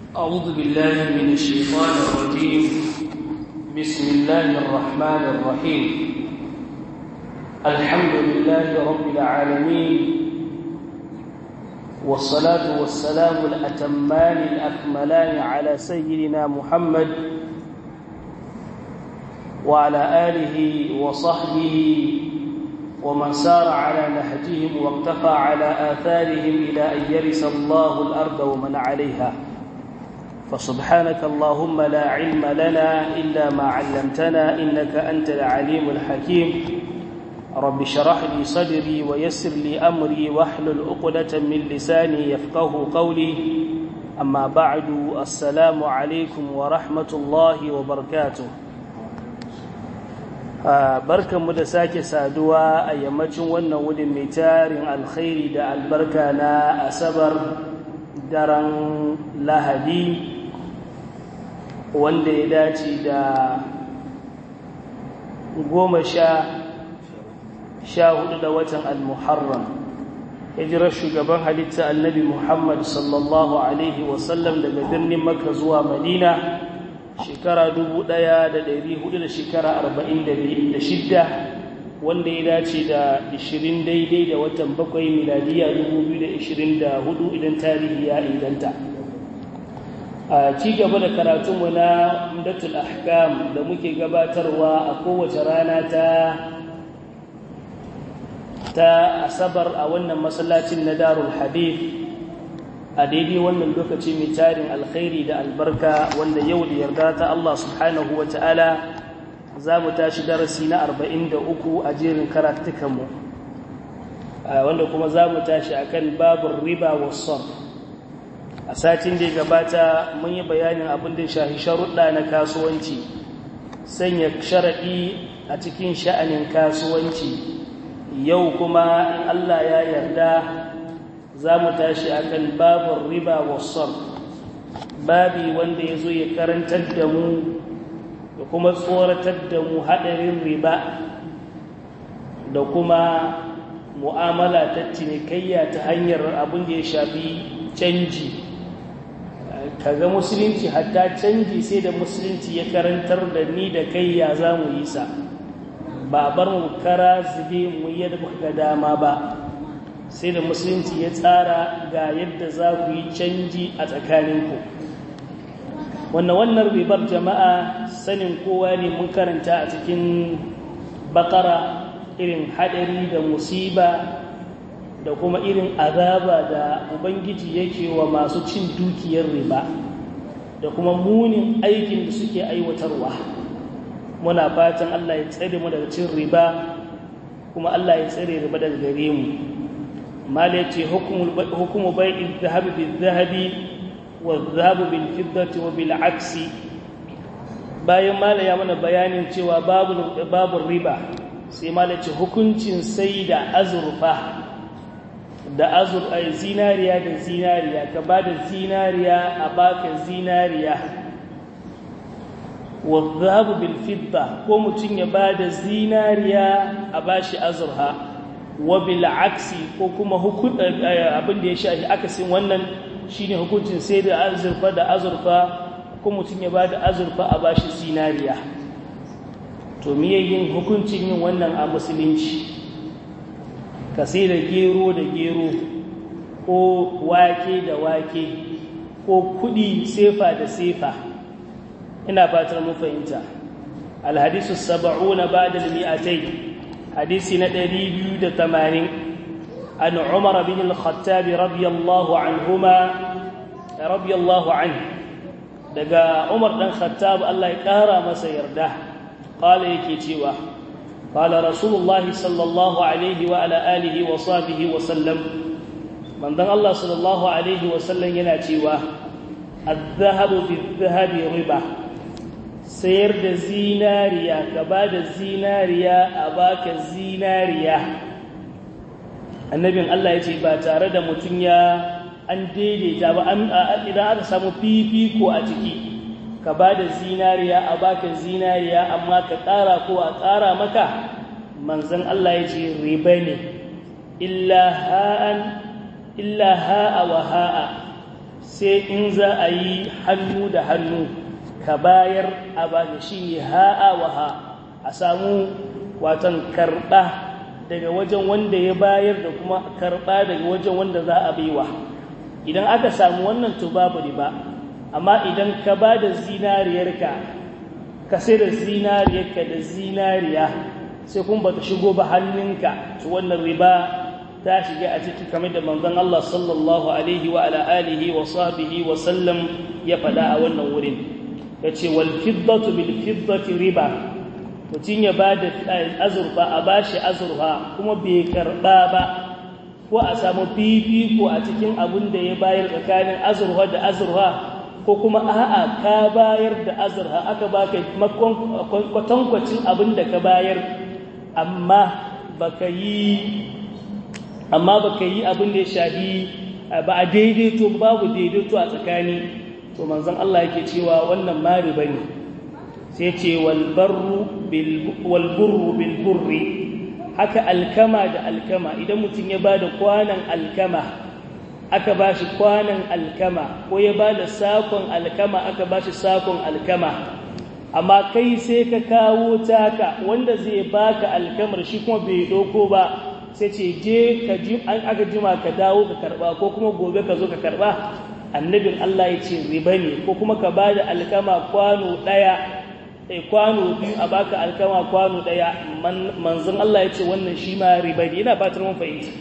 أعوذ بالله من الشيطان الرجيم بسم الله الرحمن الرحيم الحمد لله رب العالمين والصلاة والسلام الأتمان الأكملان على سيدنا محمد وعلى آله وصحبه ومن سار على نهجهم واقتفى على آثارهم إلى أن يرث الله الأرض ومن عليها فسبحانك اللهم لا علم لنا إلا ما علمتنا إنك أنت العليم الحكيم رب شرح لي صدري ويسر لي أمري واحلل عقدة من لساني يفقه قولي أما بعد السلام عليكم ورحمة الله وبركاته barkanmu da sake saduwa a yammacin wannan wurin mai tarin alkhairi da albarka na asabar daren lahadi wanda ya dace da goma sha sha hudu da watan al-muharram hijirar shugaban halitta annabi muhammad sallallahu alaihi wasallam daga birnin makka zuwa madina shekara dubu ɗaya da ɗari hudu da shekara arba'in da shidda wanda ya dace da ishirin daidai da watan bakwai miladiya dubu biyu da ishirin da hudu idan tarihi ya inganta a ci gaba da karatunmu na umdatul ahkam da muke gabatarwa a kowace rana ta ta asabar a wannan masallacin na darul hadith a daidai wannan lokaci mai tarin alkhairi da albarka wanda yau da yarda ta Allah subhanahu wa ta'ala za mu tashi darasi na 43 a jerin karatukanmu wanda kuma za mu tashi a kan babin riba wasan a satin da ya gabata mun yi bayanin abin da shahi sharuɗa na kasuwanci sanya sharaɗi a cikin sha'anin kasuwanci yau kuma in Allah ya yarda za mu tashi a kan babin riba wasan babi wanda ya zo ya karantar da mu da kuma tsoratar da mu haɗarin riba da kuma mu'amala ta cinikayya ta hanyar abin da ya shafi canji kaga musulunci hatta canji sai da musulunci ya karantar da ni da kai ya za mu yi sa ba bar mu kara zube mu yadda ga dama ba sai da musulunci ya tsara ga yadda za ku yi canji a tsakaninku wannan wannan ribar jama'a sanin kowa ne mun karanta a cikin bakara irin haɗari da musiba da kuma irin azaba da ubangiji yake wa masu cin dukiyar riba da kuma munin aikin da suke aiwatarwa muna fatan Allah ya tsare mu daga cin riba kuma Allah ya tsare riba daga gare mu مالتي حكم حكم بيع الذهب بالذهب والذهب بالفضة وبالعكس bayan mala ya mana bayanin cewa babu babu riba sai mala ce hukuncin sai da azurfa da azur ay zinariya da zinariya ka bada zinariya a baka zinariya wa dhahabu bil fidda ko mutun ya bada zinariya a bashi azurha wabil aksi ko kuma abin da ya shafi akasin wannan shine hukuncin sai da azurfa da azurfa ko mutum ya ba da azurfa a bashi zinariya to miye yin hukuncin yin wannan a musulunci ka sai da gero da gero ko wake da wake ko kudi sefa da sefa ina fatar mu fahimta alhadisu sab'una ba'da al-mi'atayn حديث ندري بيود ثمانين عن عمر بن الخطاب رضي الله عنهما رضي الله عنه دقا عمر بن الخطاب الله يقهر ما سيرده قال يكيتيوا قال رسول الله صلى الله عليه وعلى آله وصحبه وسلم من ذن الله صلى الله عليه وسلم يناتيوا الذهب بالذهب ربا sayar da zinariya ka ba da zinariya a baka zinariya annabin Allah ya ce ba tare da mutum ya an daidaita ba idan aka samu fifiko a ciki ka ba da zinariya a baka zinariya amma ka ƙara ko a ƙara maka manzan Allah ya ce riba ne illa ha'an illa ha'a wa ha'a sai in za a yi hannu da hannu ka bayar a baka shi ne ha'a wa ha a samu watan karɓa daga wajen wanda ya bayar da kuma karɓa daga wajen wanda za a baiwa idan aka samu wannan to babu riba amma idan ka ba da zinariyarka ka sai da zinariyarka da zinariya sai kuma bata shigo ba hannunka to wannan riba ta shiga a ciki kamar da manzon Allah sallallahu alaihi wa ala alihi wa sahbihi wa sallam ya faɗa a wannan wurin yace wal fiddatu bil fiddati riba mutum ya ba da azurfa a bashi azurfa kuma bai karɓa ba ko a samu fifiko a cikin abin da ya bayar tsakanin azurfa da azurfa ko kuma a'a ka bayar da azurfa aka baka kwatankwacin abin da ka bayar amma baka yi amma baka yi abin da ya shafi ba a daidaito babu daidaito a tsakani to manzon Allah yake cewa wannan mari bane sai ce wal barru bil wal burru bil burri haka alkama da alkama idan mutum ya bada kwanan alkama aka bashi kwanan alkama ko ya bada sakon alkama aka bashi sakon alkama amma kai sai ka kawo taka wanda zai baka alkamar shi kuma bai doko ba sai ce je ka ji an aka jima ka dawo ka karba ko kuma gobe ka zo ka karba annabin Allah ya ce riba ne ko kuma ka bada alkama kwano daya eh kwano biyu a baka alkama kwano daya manzon Allah ya ce wannan shi ma riba ne ina fatar mun fahimta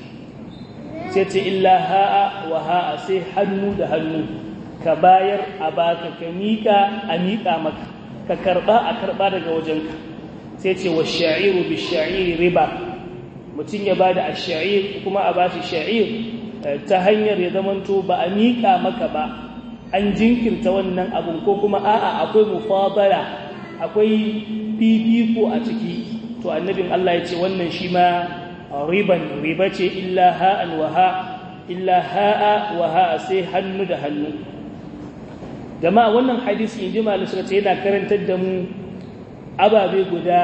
sai ce illa ha'a wa ha'a sai hannu da hannu ka bayar a baka ka mika a mika maka ka karba a karba daga wajenka sai ce wa sha'iru bi sha'iri riba mutum ya bada ash-sha'ir kuma a bashi sha'ir ta hanyar ya zamanto ba a mika maka ba an jinkirta wannan abun ko kuma a'a akwai mufadala akwai fifiko a ciki to annabin Allah ya ce wannan shi ma riban riba ce illa ha'an wa ha illa ha'a wa ha'a sai hannu da hannu jama'a wannan hadisi in ji malu suka ce yana karantar da mu ababe guda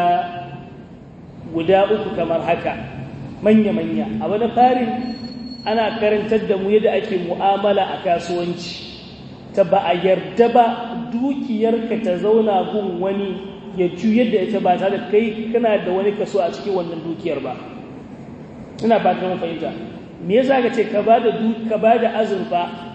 guda uku kamar haka manya-manya abu na farin ana karantar da mu yadda ake mu'amala a kasuwanci ta ba a yarda ba dukiyarka ta zauna gun wani ya juyar da ita ba tare da kai kana da wani kaso a cikin wannan dukiyar ba ina ba ta fahimta me yasa ka ce ka ba da ka ba da azurfa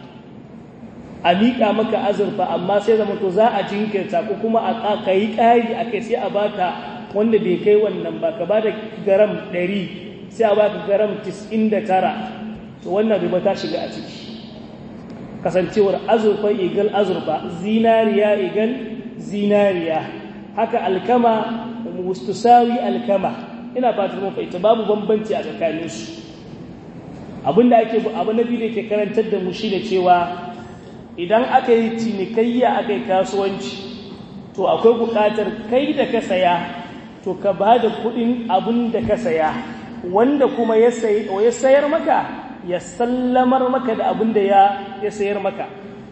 a miƙa maka azurfa amma sai zama to za a jinkirta ko kuma a ka yi ƙari a kai sai a baka wanda bai kai wannan ba ka ba da garam ɗari sai a baka garam tis'in da tara to wannan riba ta shiga a ciki kasancewar azurfa igal azurfa zinariya igal zinariya haka alkama mustusawi alkama ina fatan mun fahimta babu bambanci a tsakaninsu abinda ake abu na biyu da ke karantar da mu shine cewa idan aka yi cinikayya aka yi kasuwanci to akwai buƙatar kai da ka saya to ka ba da kuɗin abin da ka saya wanda kuma ya sayar maka ya sallamar maka da abin da ya sayar maka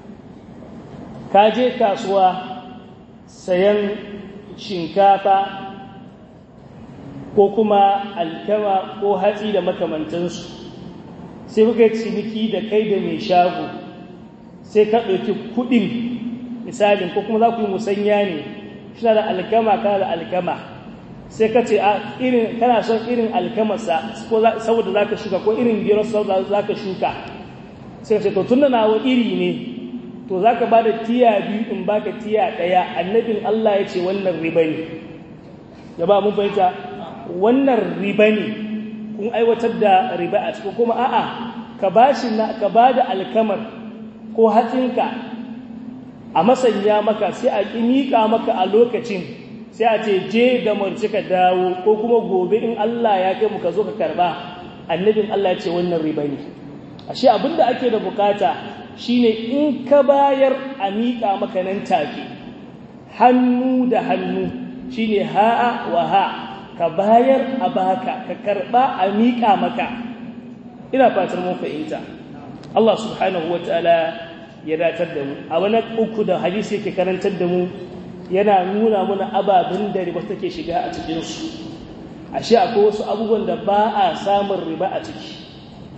ka je kasuwa sayan shinkafa ko kuma alkama ko hatsi da makamantansu sai kuka yi ciniki da kai da mai shago sai ka ɗauki kuɗin misalin ko kuma za ku yi musanya ne shi da alkama kana da alkama sai ka ce a irin kana son irin alkamarsa ko saboda za ka shuka ko irin gero saboda za ka shuka sai ka ce to tun da nawa iri ne to za ka ba da tiya biyu in ba ka tiya ɗaya annabin Allah ya ce wannan riba ne ya ba mun fahimta wannan riba ne kun aiwatar da riba a cikin kuma a'a ka ba shi na ka ba da alkamar ko hatsinka a masanya maka sai a ƙi miƙa maka a lokacin sai a ce je da marci ka dawo ko kuma gobe in Allah ya kai mu ka zo ka karba annabin Allah ya ce wannan riba ne ashe abinda ake da bukata shine in ka bayar a miƙa maka nan take hannu da hannu shine ha'a wa ha ka bayar a baka ka karba a miƙa maka ina fatar mun fahimta Allah subhanahu wataala ya datar da mu a wani uku da hadisi yake karantar da mu yana nuna mana ababen da riba take shiga a cikinsu ashe akwai wasu abubuwan da ba a samun riba a ciki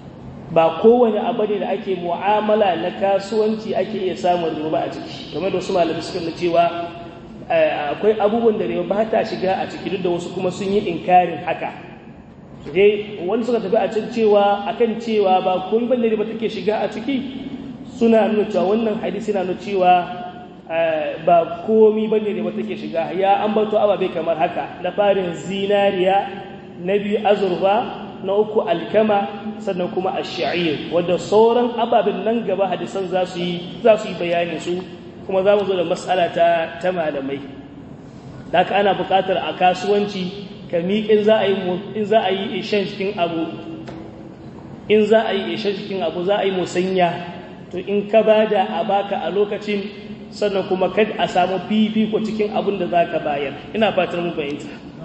ba kowane abu ne da ake mu'amala na kasuwanci ake iya samun riba a ciki game da wasu malamai suka na cewa akwai abubuwan da riba ba ta shiga a ciki duk da wasu kuma sun yi inkarin haka dai wani suka tafi a can cewa akan cewa ba kun bane riba take shiga a ciki suna nuna cewa wannan hadisi na nuna cewa ba komi bane riba take shiga ya ambato ababe kamar haka na farin zinariya na biyu azurfa na uku alkama sannan kuma ash-sha'ir wanda sauran ababen nan gaba hadisan za su yi za su yi bayanin su kuma za mu zo da mas'ala ta ta malamai haka ana buƙatar a kasuwanci ka miƙin za a yi in za a yi ishan cikin abu in za a yi ishan cikin abu za a yi musanya to in ka bada a baka a lokacin sannan kuma kad a samu fifiko cikin abin da za ka bayar ina fatar mu fahimta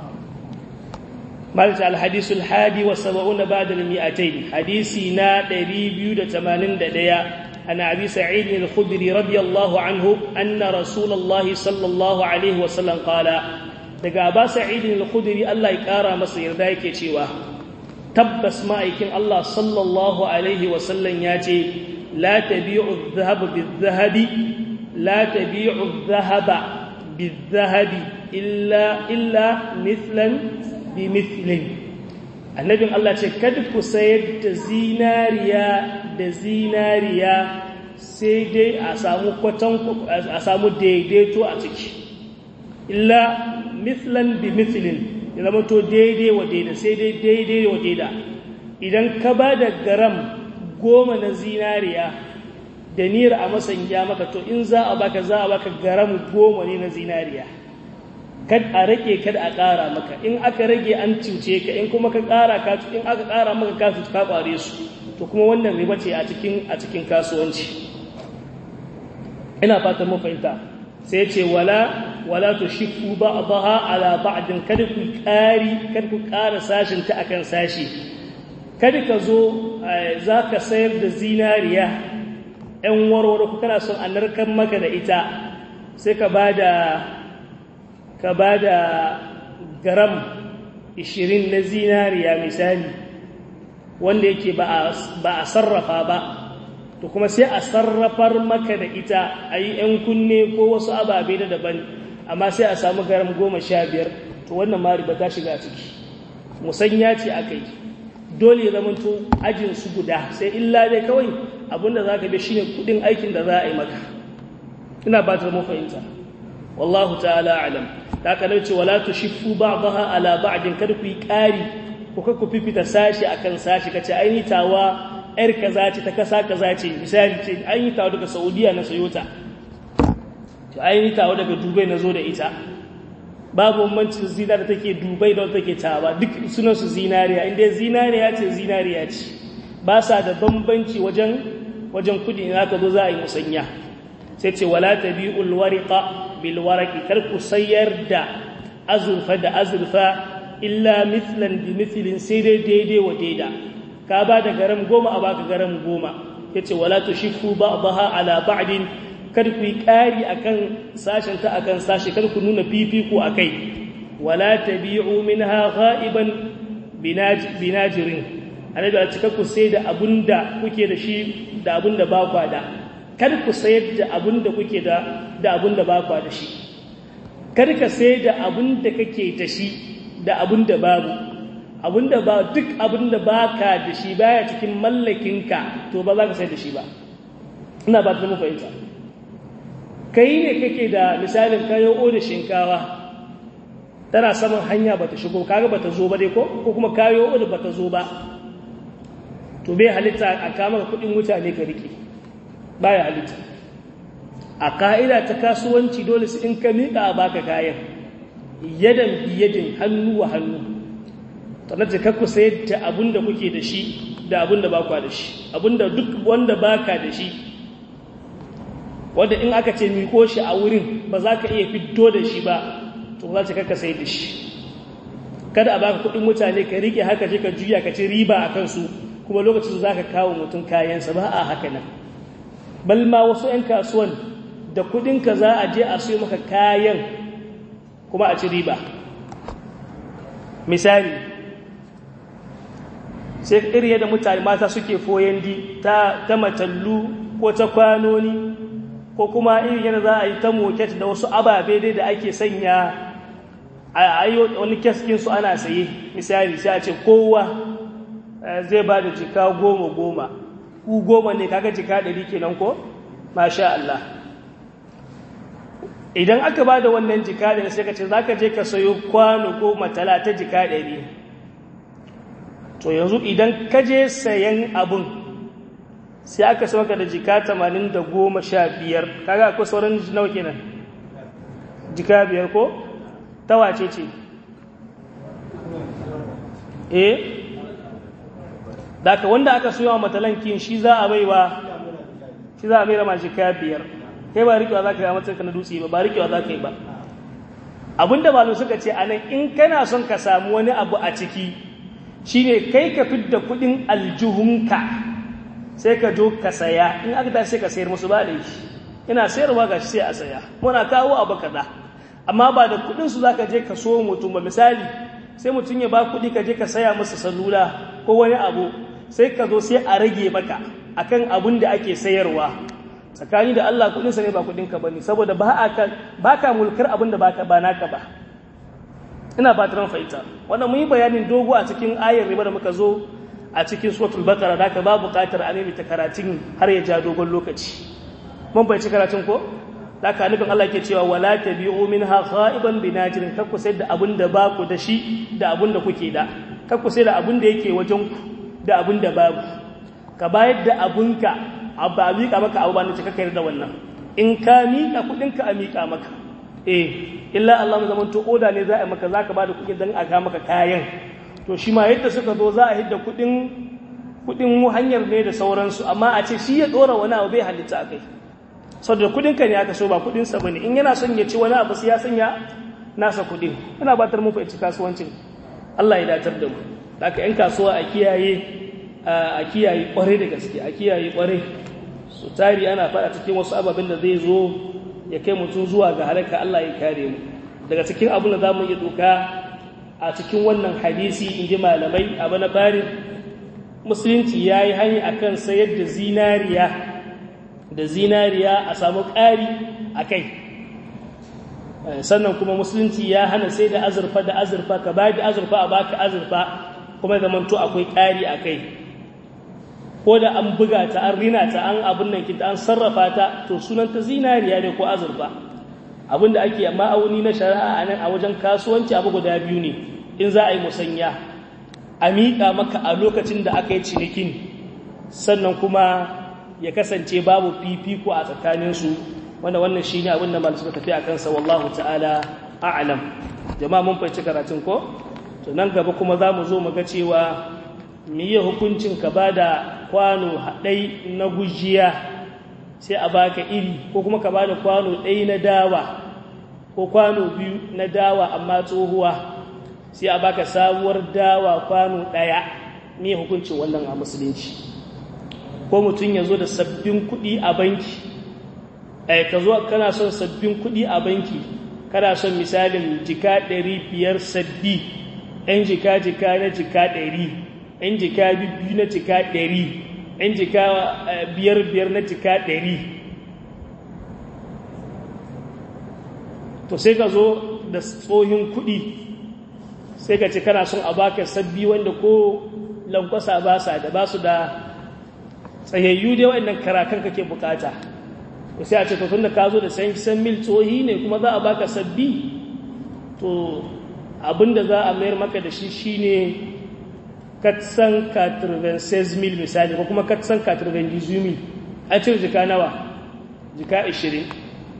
مالك الحديث الحادي والسبعون بعد المئتين حديثنا دريبيو دتمانين دديا عن أبي سعيد الخدري رضي الله عنه أن رسول الله صلى الله عليه وسلم قال daga Aba Sa'id al-Khudri Allah ya kara masa yarda yake cewa tabbas ma'aikin Allah sallallahu alaihi wa sallam ya ce la tabi'u adh-dhahaba bidh-dhahabi la tabi'u adh-dhahaba bidh-dhahabi illa illa mithlan bimithlin annabin Allah ce kada ku sayar da zinariya da zinariya sai dai a samu kwatan a samu daidaito a ciki illa mithlan bimithlin ya zama to daidai wa daida sai dai daidai wa daida idan ka ba da garam goma na zinariya da nira a masanya maka to in za a baka za a baka garam goma ne na zinariya kad a rage kada a ƙara maka in aka rage an cuce ka in kuma ka ƙara ka in aka ƙara maka ka cuce ka ƙware su to kuma wannan riba ce a cikin a cikin kasuwanci ina fatan mun fahimta sai ce wala wala tushiffu ba'daha ala ba'din kada ku ƙari kada ku ƙara sashin ta akan sashi kada ka zo zaka sayar da zinariya ɗan warware ku kana son a narkar maka da ita sai ka bada ka ba da garam 20 na zinariya misali wanda yake ba a sarrafa ba to kuma sai a sarrafar maka da ita a yi 'yan kunne ko wasu ababe da daban amma sai a samu garam goma sha biyar to wannan ma riba ta shiga ciki musanya ce aka yi dole ya zamanto ajinsu guda sai illa dai kawai abinda za ka bi shine kudin aikin da za a yi maka ina ba ta fahimta wallahu ta'ala alam da aka nauce wala tushiffu ba'daha ala ba'din kada ku yi ƙari ko ka ku fifita sashi akan sashi kace ai ni tawa yar kaza ce ta kasa kaza ce misali ce ai ni tawa daga Saudiya na sayo ta to ai ni tawa daga Dubai na zo da ita babu bambancin zina da take Dubai da take tawa duk sunan su zinariya inda zinariya ce zinariya ce ba sa da bambanci wajen wajen kudi in aka zo za a yi musanya sai ce wala tabi'ul wariqa bil waraqi kar ku sayar da azurfa da azurfa illa mithlan bi mithlin sai dai daidai wa daida ka ba da garam goma a baka garam goma yace wala tushiffu ba'daha ala ba'din kar ku yi ƙari akan sashen ta akan sashi kar ku nuna fifiko akai wala tabi'u minha ghaiban binajirin annabi a cika ku sai da abunda kuke da shi da abunda ba kwa da kar ku sayar da abunda kuke da da abunda ba kwa da shi kar ka sai da abunda kake da shi da abunda babu abunda ba duk abunda baka da shi baya cikin mallakinka to ba za ka sai da shi ba ina ba ta mu fahimta kai ne kake da misalin kayo o da shinkawa tana saman hanya bata shigo kaga bata zo ba dai ko ko kuma kayo o da bata zo ba to bai halitta a kama kudin mutane ka rike baya halitta a ka'ida ta kasuwanci dole su in ka miƙa a baka kayan yadan biyadin hannu wa hannu sannan ta kakku sayar da abin da kuke da shi da abin da bakwa da shi abin da duk wanda baka da shi wanda in aka ce miko shi a wurin ba za ka iya fito da shi ba to za ta kakka sayar da shi kada a baka kudin mutane ka rike haka je ka juya ka ci riba a kansu kuma lokacin za ka kawo mutum kayansa ba a haka nan balma wasu 'yan kasuwan da kudinka za a je a siyo maka kayan kuma a ci riba misali sai iri yadda mutane mata suke foyandi ta ta matallu ko ta kwanoni ko kuma iri yadda za a yi ta moket da wasu ababe dai da ake sanya a ayo wani keskin su ana saye misali sai a ce kowa zai ba da jika goma goma ku goma ne kaga jika ɗari kenan ko masha Allah idan aka ba da wannan jika ɗari sai ka ce za ka je ka sayo kwano ko matala ta jika ɗari to yanzu idan ka je sayan abun sai aka sauka da jika tamanin da goma sha biyar kaga akwai sauran nawa kenan jika biyar ko ta wace ce eh daga wanda aka soya wa matalankin shi za a baiwa shi za a bai rama jika biyar kai ba rikewa za ka yi a matsayinka na dutse ba ba rikewa za ka yi ba abinda malu suka ce anan in kana son ka samu wani abu a ciki shine kai ka fidda kudin aljuhunka sai ka jo ka saya in aka tashi sai ka sayar musu ba da shi ina sayarwa ga shi sai a saya muna kawo abu kaza amma ba da kudin su zaka je ka so mutum ba misali sai mutum ya ba kudi ka je ka saya masa salula ko wani abu sai ka zo sai a rage maka akan abun da ake sayarwa tsakani da Allah kudin sa ne ba kudin ka bane saboda ba ka ba ka mulkar abun da baka ba naka ba ina fatan fahimta wannan mun yi bayanin dogo a cikin ayar riba da muka zo a cikin suratul baqara da ka ba buƙatar a nemi ta karatun har ya ja dogon lokaci mun bai ci karatun ko da ka nufin Allah ke cewa wala tabi'u minha kha'iban binajirin kar ku sai da abun da ba ku da shi da abun da kuke da kar ku sai da abun da yake wajen ku da abun da babu ka bayar da abunka abu a miƙa maka abu ba na cika kai da wannan in ka miƙa kuɗinka a miƙa maka eh illa Allah mu zaman to oda ne za a maka zaka bada kuɗi dan a ga maka kayan to shi ma yadda suka zo za a hidda kuɗin kuɗin hanyar ne da sauransu amma a ce shi ya dora wani abu bai halitta akai saboda kuɗin ka ne aka so ba kuɗin sa bane in yana son ya ci wani abu sai ya sanya nasa kuɗin ina batar mu fa ci kasuwancin Allah ya datar da mu haka yan kasuwa a kiyaye a kiyaye kwarai da gaske a kiyaye kwarai su tari ana faɗa cikin wasu ababen da zai zo ya kai mutum zuwa ga halaka Allah ya kare mu daga cikin abin da za mu iya doka a cikin wannan hadisi in ji malamai abu na fari musulunci ya yi hanyar a kan sayar da zinariya da zinariya a samu ƙari a kai sannan kuma musulunci ya hana sai da azurfa da azurfa ka bayar da azurfa a baka azurfa kuma zamanto akwai ƙari a kai ko da an buga ta an rina ta an abin nan kita an sarrafa ta to sunanta zinariya ne ko azurfa abin da ake ma'auni na shari'a a nan a wajen kasuwanci abu guda biyu ne in za a yi musanya a miƙa maka a lokacin da aka yi cinikin sannan kuma ya kasance babu fifiko a tsakaninsu wanda wannan shi ne abin da malu suka tafi a kansa wallahu ta'ala a'alam jama'a mun fahimci karatun ko to nan gaba kuma za mu zo mu ga cewa miye hukuncin ka ba da kwano haɗai na gujiya sai a baka iri ko kuma ka ba da kwano ɗai na dawa ko kwano biyu na dawa amma tsohuwa sai a baka sabuwar dawa kwano ɗaya miye hukuncin wannan a musulunci ko mutum ya zo da sabbin kuɗi a banki ai ka zo kana son sabbin kuɗi a banki kana son misalin jika ɗari biyar sabbi 'yan jika-jika na jika ɗari 'yan jika biyu na jika ɗari 'yan jika biyar-biyar na jika ɗari to sai ka zo da tsohin kuɗi sai ka ce kana son a baka sabbi wanda ko lankwasa ba sa da ba su da tsayayyu dai waɗannan karakan kake bukata sai a ce to tunda ka zo da san mil tsohi ne kuma za a baka sabbi to abinda za a mayar maka da shi shine katsan 96 mil misali ko kuma katsan 98 mil an cire jika nawa jika 20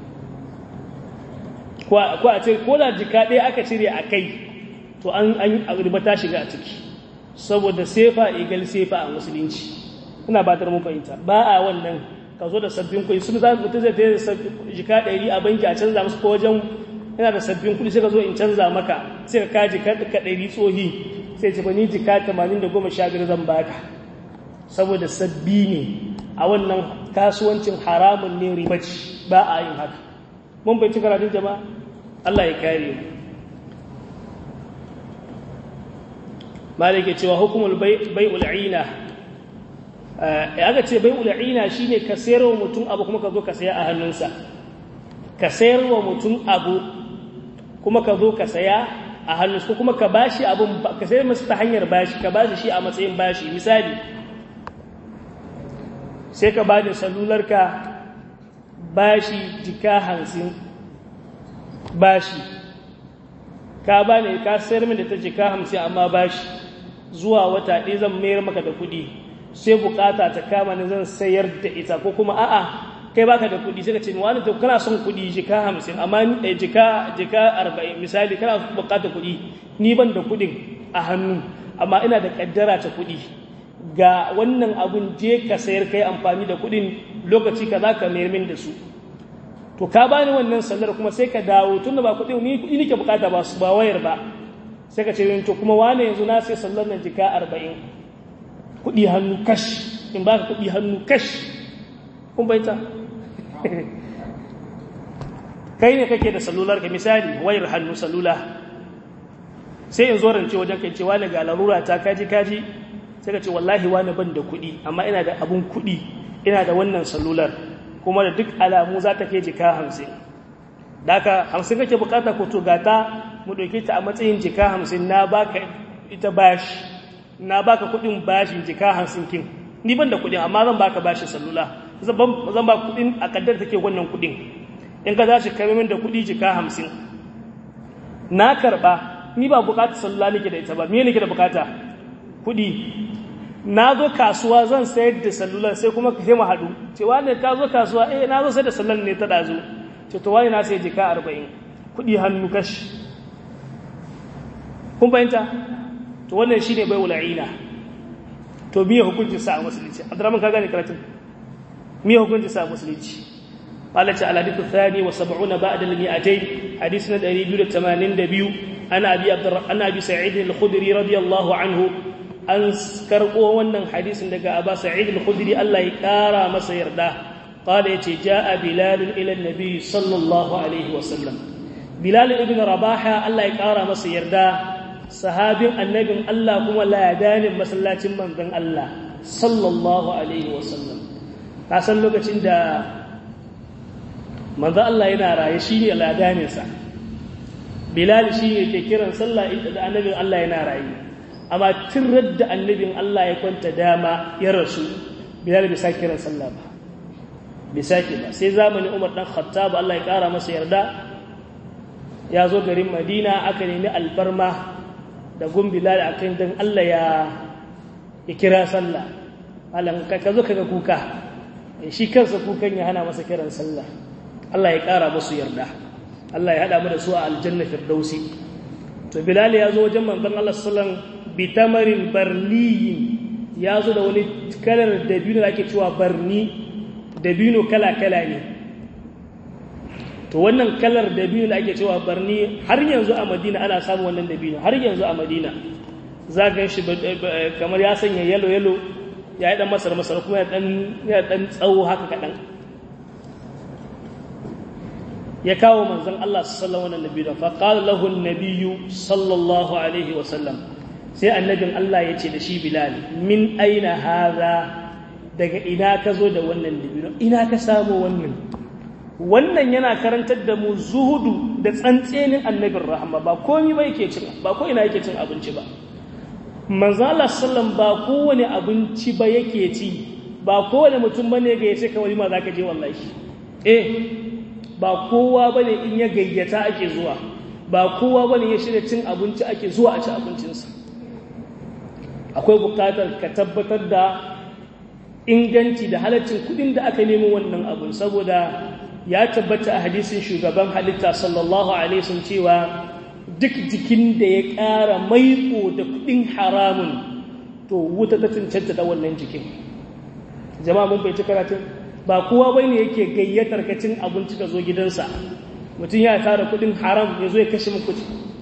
ko a ce ko da jika ɗaya aka cire a kai to an riba ta shiga a ciki saboda sefa egal sefa a musulunci ina batar mu fahimta ba a wannan ka zo da sabbin kuɗi sun za mutum zai tsaye da jika ɗari a banki a canza musu ko wajen yana da sabbin kuɗi sai ka zo in canza maka sai ka kaji ka ɗari tsohi sai ce ni jika tamanin da goma sha biyar zan baka saboda sabbi ne a wannan kasuwancin haramun ne ribaci ba a yin haka mun bai ci karatun jama'a Allah ya kare mu malike cewa hukumul bai'ul ina aka ce bai'ul ina shine ka sayarwa mutum abu kuma ka zo ka saya a hannunsa ka sayarwa mutum abu kuma ka zo ka saya a hannunsa ko kuma ka bashi abun ka sayar masa ta hanyar bashi ka bashi shi a matsayin bashi misali sai ka bani salularka bashi jika hamsin bashi ka bani ka sayar min da ta jika hamsin amma bashi zuwa wata ɗaya zan mayar maka da kuɗi sai bukata ta kama ni zan sayar da ita ko kuma a'a kai baka da kuɗi sai ka ce ni wani to kana son kuɗi jika hamsin amma jika jika arba'in misali kana bukata kuɗi ni ban da kuɗin a hannu amma ina da ƙaddara ta kuɗi ga wannan abun je ka sayar kai amfani da kuɗin lokaci ka za ka mayar min da su to ka bani wannan sallar kuma sai ka dawo tunda ba kuɗi ni kuɗi nake bukata ba su ba wayar ba sai ka ce to kuma wane yanzu na sai sallar nan jika arba'in kuɗi hannu kash in ba ka kuɗi hannu kash kun baita kai ne kake da salular ka misali wayar hannu salula sai in zo rance wajen kai cewa daga larura ta kaji kaji sai ka ce wallahi wani ban da kuɗi amma ina da abun kuɗi ina da wannan salular kuma da duk alamu za ta kai jika hamsin da aka hamsin kake bukata ko to gata mu ɗauke ta a matsayin jika hamsin na baka ita bashi na baka kuɗin bashin jika hamsin kin ni ban da kuɗin amma zan baka bashin salula zan ba kuɗin a kaddar take wannan kuɗin in ka za shi kai min da kuɗi jika hamsin na karɓa ni ba bukatar salula nake da ita ba me nake da bukata kuɗi na zo kasuwa zan sayar da sallular sai kuma ka mu haɗu cewa ne ka zo kasuwa eh na zo sai da sallar ne ta ɗazu ce to wani na sai jika arba'in kuɗi hannu kashi kun fahimta to wannan shi ne bai wula'ina to miye hukuncin sa a musulunci abdurrahman ka gane karatun miye hukuncin sa a musulunci قالت على الحديث الثاني وسبعون بعد المئتين حديثنا الذي بيقول الثمانين دبيو أنا أبي عبد أنا أبي سعيد الخدري رضي الله عنه an karɓo wannan hadisin daga Aba Sa'id al-Khudri Allah ya ƙara masa yarda qala yace jaa Bilal ila an-nabi sallallahu alaihi wa sallam Bilal ibn Rabaha Allah ya ƙara masa yarda sahabin annabin Allah kuma ladanin masallacin manzon Allah sallallahu alaihi wa sallam ka san lokacin da manzon Allah yana raye shine ladanin sa Bilal shine ke kiran sallah da annabin Allah yana raye amma tun radda annabin Allah ya kwanta dama ya rasu bilal bai sake kiran sallah ba bai sake ba sai zamanin Umar dan Khattab Allah ya kara masa yarda ya zo garin Madina aka nemi alfarma da gun bilal akan dan Allah ya ya kira sallah alan ka zo kaga kuka shi kansa kukan ya hana masa kiran sallah Allah ya kara musu yarda Allah ya hada mu da su a aljanna firdausi to bilal ya zo wajen manzon Allah sallallahu alaihi wasallam bitamarin barniyin ya zo da wani kalar dabino da ake cewa barni dabino kala-kala ne to wannan kalar dabino da ake cewa barni har yanzu a madina ana samun wannan dabino har yanzu a madina za ga shi kamar ya sanya yalo-yalo ya yi dan masar-masar kuma ya dan tsawo haka kaɗan ya kawo manzan Allah sallallahu alaihi wasallam fa qala lahu an-nabiyyu sallallahu alaihi wasallam sai annabin Allah ya ce da shi Bilal min aina haza daga ina ka zo da wannan dibino ina ka samu wannan wannan yana karantar da mu zuhudu da tsantsenin annabin rahama ba komai ba yake cin ba ko ina yake cin abinci ba manzo Allah sallam ba kowane abinci ba yake ci ba kowane mutum bane ga yace kawai ma zaka je wallahi eh ba kowa bane in ya gayyata ake zuwa ba kowa bane ya shirya cin abinci ake zuwa a ci abincinsa akwai bukatar ka tabbatar da inganci da halaccin kudin da aka nemi wannan abun saboda ya tabbata a hadisin shugaban halitta sallallahu alaihi sun cewa duk jikin da ya ƙara maiko da kudin haramun to wuta ta cancanta da wannan jikin jama'a mun bai ci karatun ba kowa bai ne yake gayyatar ka cin abinci ka zo gidansa mutum ya tara kudin haram ya zo ya kashe muku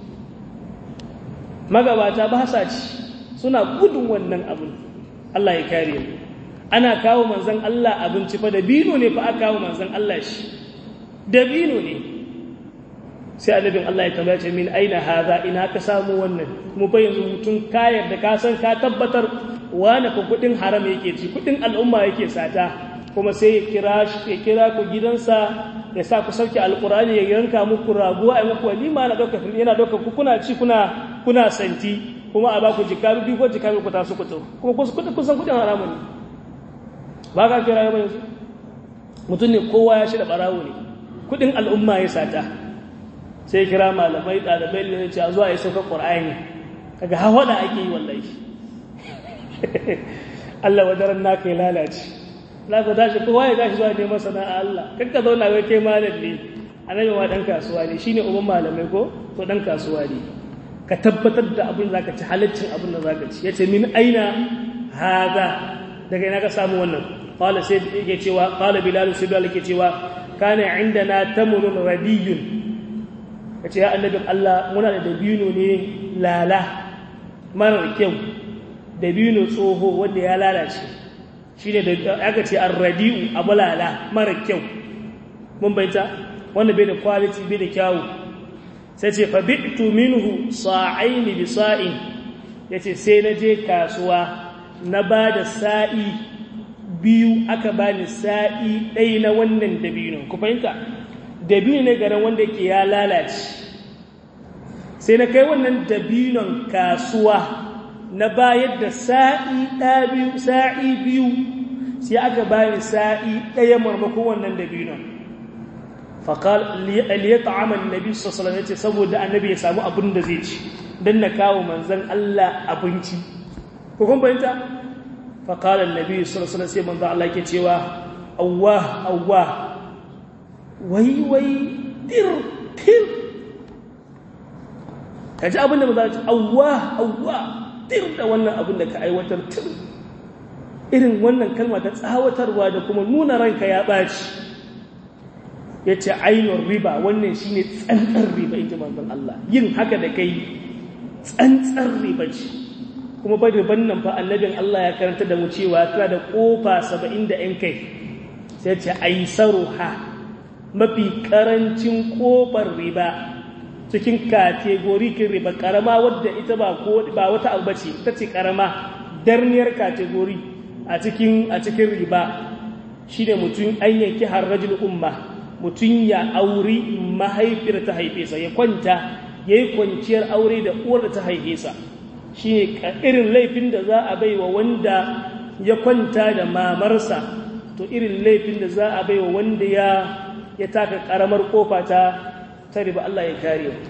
magabata ba sa ci suna gudun wannan abin Allah ya kare mu ana kawo manzon Allah abinci fa dabino ne fa aka kawo manzon Allah shi dabino ne sai annabin Allah ya tambaya ce min aina haza ina ka samu wannan kuma fa yanzu mutum kayar da ka san ka tabbatar wani ka kudin haram yake ci kudin al'umma yake sata kuma sai ya kira ya kira ku gidansa ya sa ku sauke alqur'ani ya yanka muku rago ai muku walima na dauka yana dauka ku kuna ci kuna kuna santi kuma a ba ku jika biyu ko jika ku tasu ku to kuma kun san kudin haramun ne ba ka kira yau yanzu mutum ne kowa ya shida barawo ne kudin al'umma ya sata sai kira malamai ɗalibai ne ce a zuwa ya sauka ƙwar'ani kaga hawa da ake yi wallahi Allah wadaran naka ya lalace za ka tashi kowa ya tashi zuwa neman sana'a Allah kakka zauna wai kai malam ne annabi ma dan kasuwa ne shine uban malamai ko to dan kasuwa ne ka tabbatar da abin zaka ci halaccin abin da zaka ci yace min aina hada daga ina ka samu wannan qala sai yake cewa qala bilal sai bilal yake cewa kana indana tamrun radiyun kace ya annabin Allah muna da dabino ne lala mara kyau dabino tsoho wanda ya lalace shine da aka ce ar-radiu abulala mara kyau mun bayyana wanda bai da quality bai da kyawu sai ce fa bi'tu minhu sa'aini bi sa'in yace sai na je kasuwa na ba da sa'i biyu aka bani sa'i ɗaya na wannan dabino ku fahimta dabino ne garin wanda ke ya lalace sai na kai wannan dabinon kasuwa na bayar da sa'i biyu sa'i biyu sai aka bani sa'i ɗaya marmakon wannan dabinon faƙal aliyata amal nabi sassalam ya ce saboda annabi ya samu abin da zai ci don na kawo manzan Allah abinci ko kun fahimta faƙal annabi sassalam sai manzan Allah ke cewa awwa awwa wai wai tir tir ka ji abin da ba za ci awwa awwa tir da wannan abin da ka aiwatar tir irin wannan kalma ta tsawatarwa da kuma nuna ranka ya ɓaci ya ce ainihin riba wannan shi ne tsantsar riba in ji manzan Allah yin haka da kai tsantsar riba ce kuma bai riban nan fa annabin Allah ya karanta da mu cewa tana da ƙofa saba'in da ‘yan kai sai ce aisaru ha mafi ƙarancin ƙofar riba cikin kategorikin riba ƙarama wadda ita ba wata abu ce ita ce ƙarama darniyar kategori a cikin riba shi ne mutum an yanki harrajin umma mutum ya auri mahaifiyar ta haife sa ya kwanta ya yi kwanciyar aure da uwar da ta haife sa shi ne irin laifin da za a baiwa wanda ya kwanta da mamarsa to irin laifin da za a baiwa wanda ya ya taka karamar kofa ta ta riba Allah ya kare mu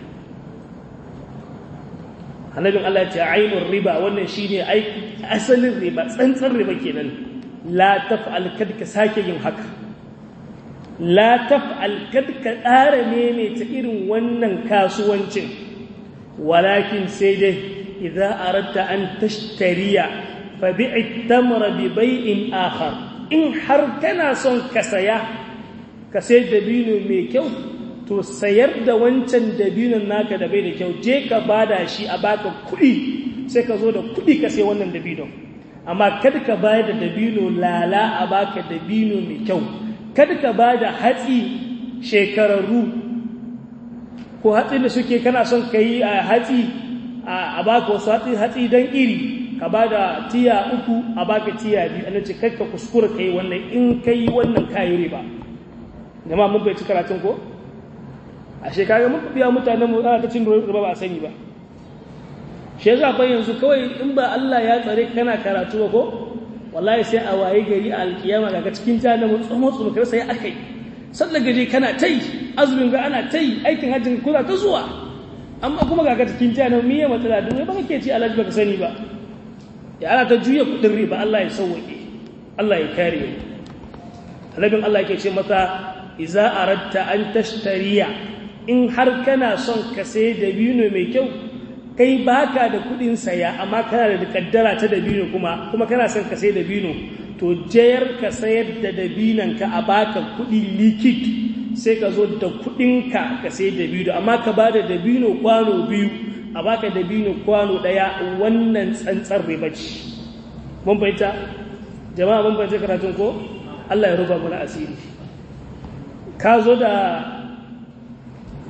annabin Allah ya ce ainur riba wannan shine asalin riba tsantsan riba kenan la taf'al kad ka sake yin haka la taf'al kad ka ƙara ne ta irin wannan kasuwancin walakin sai dai idza aradta an tashtariya fa bi'i tamra bi bai'in akhar in har kana son ka saya ka sai dabino mai kyau to sayar da wancan dabinon naka da bai da kyau je ka bada shi a baka kuɗi sai ka zo da kuɗi ka sai wannan dabinon amma kada ka bayar da dabino lala a baka dabino mai kyau kada ka ba da hatsi shekararru ko hatsi da suke kana son ka yi a hatsi a baka wasu hatsi hatsi don iri ka ba da tiya uku a baka tiya biyu ana ce kakka kuskura ka yi wannan in ka yi wannan kayi riba jama'a mun bai ci karatun ko a shekaru mun biya mutanen mu ana ta cin riba ba a sani ba shi yasa fa yanzu kawai in ba Allah ya tsare kana karatu ba ko wallahi sai a waye gari a alkiyama daga cikin jahannama tsomo tsomo kar sai akai sallar gari kana tai azumin ga ana tai aikin hajjin kuna ta zuwa amma kuma ga cikin jahannama miye matsala duk ba kake ci alaji baka sani ba ya ana ta juya kudin riba Allah ya sauke Allah ya kare mu annabin Allah yake ce masa idza aradta an tashtariya in har kana son ka sai dabino mai kyau kai baka da kudin saya amma kana da kaddara ta dabino kuma kuma kana son ka sai dabino to jayar ka sayar da dabinan ka a baka kudi likit sai ka zo da kudin ka ka sai dabino amma ka bada dabino kwano biyu a baka dabino kwano daya wannan tsantsar riba ce mun bayyana jama'a mun bayyana karatun ko Allah ya ruba mana asiri ka zo da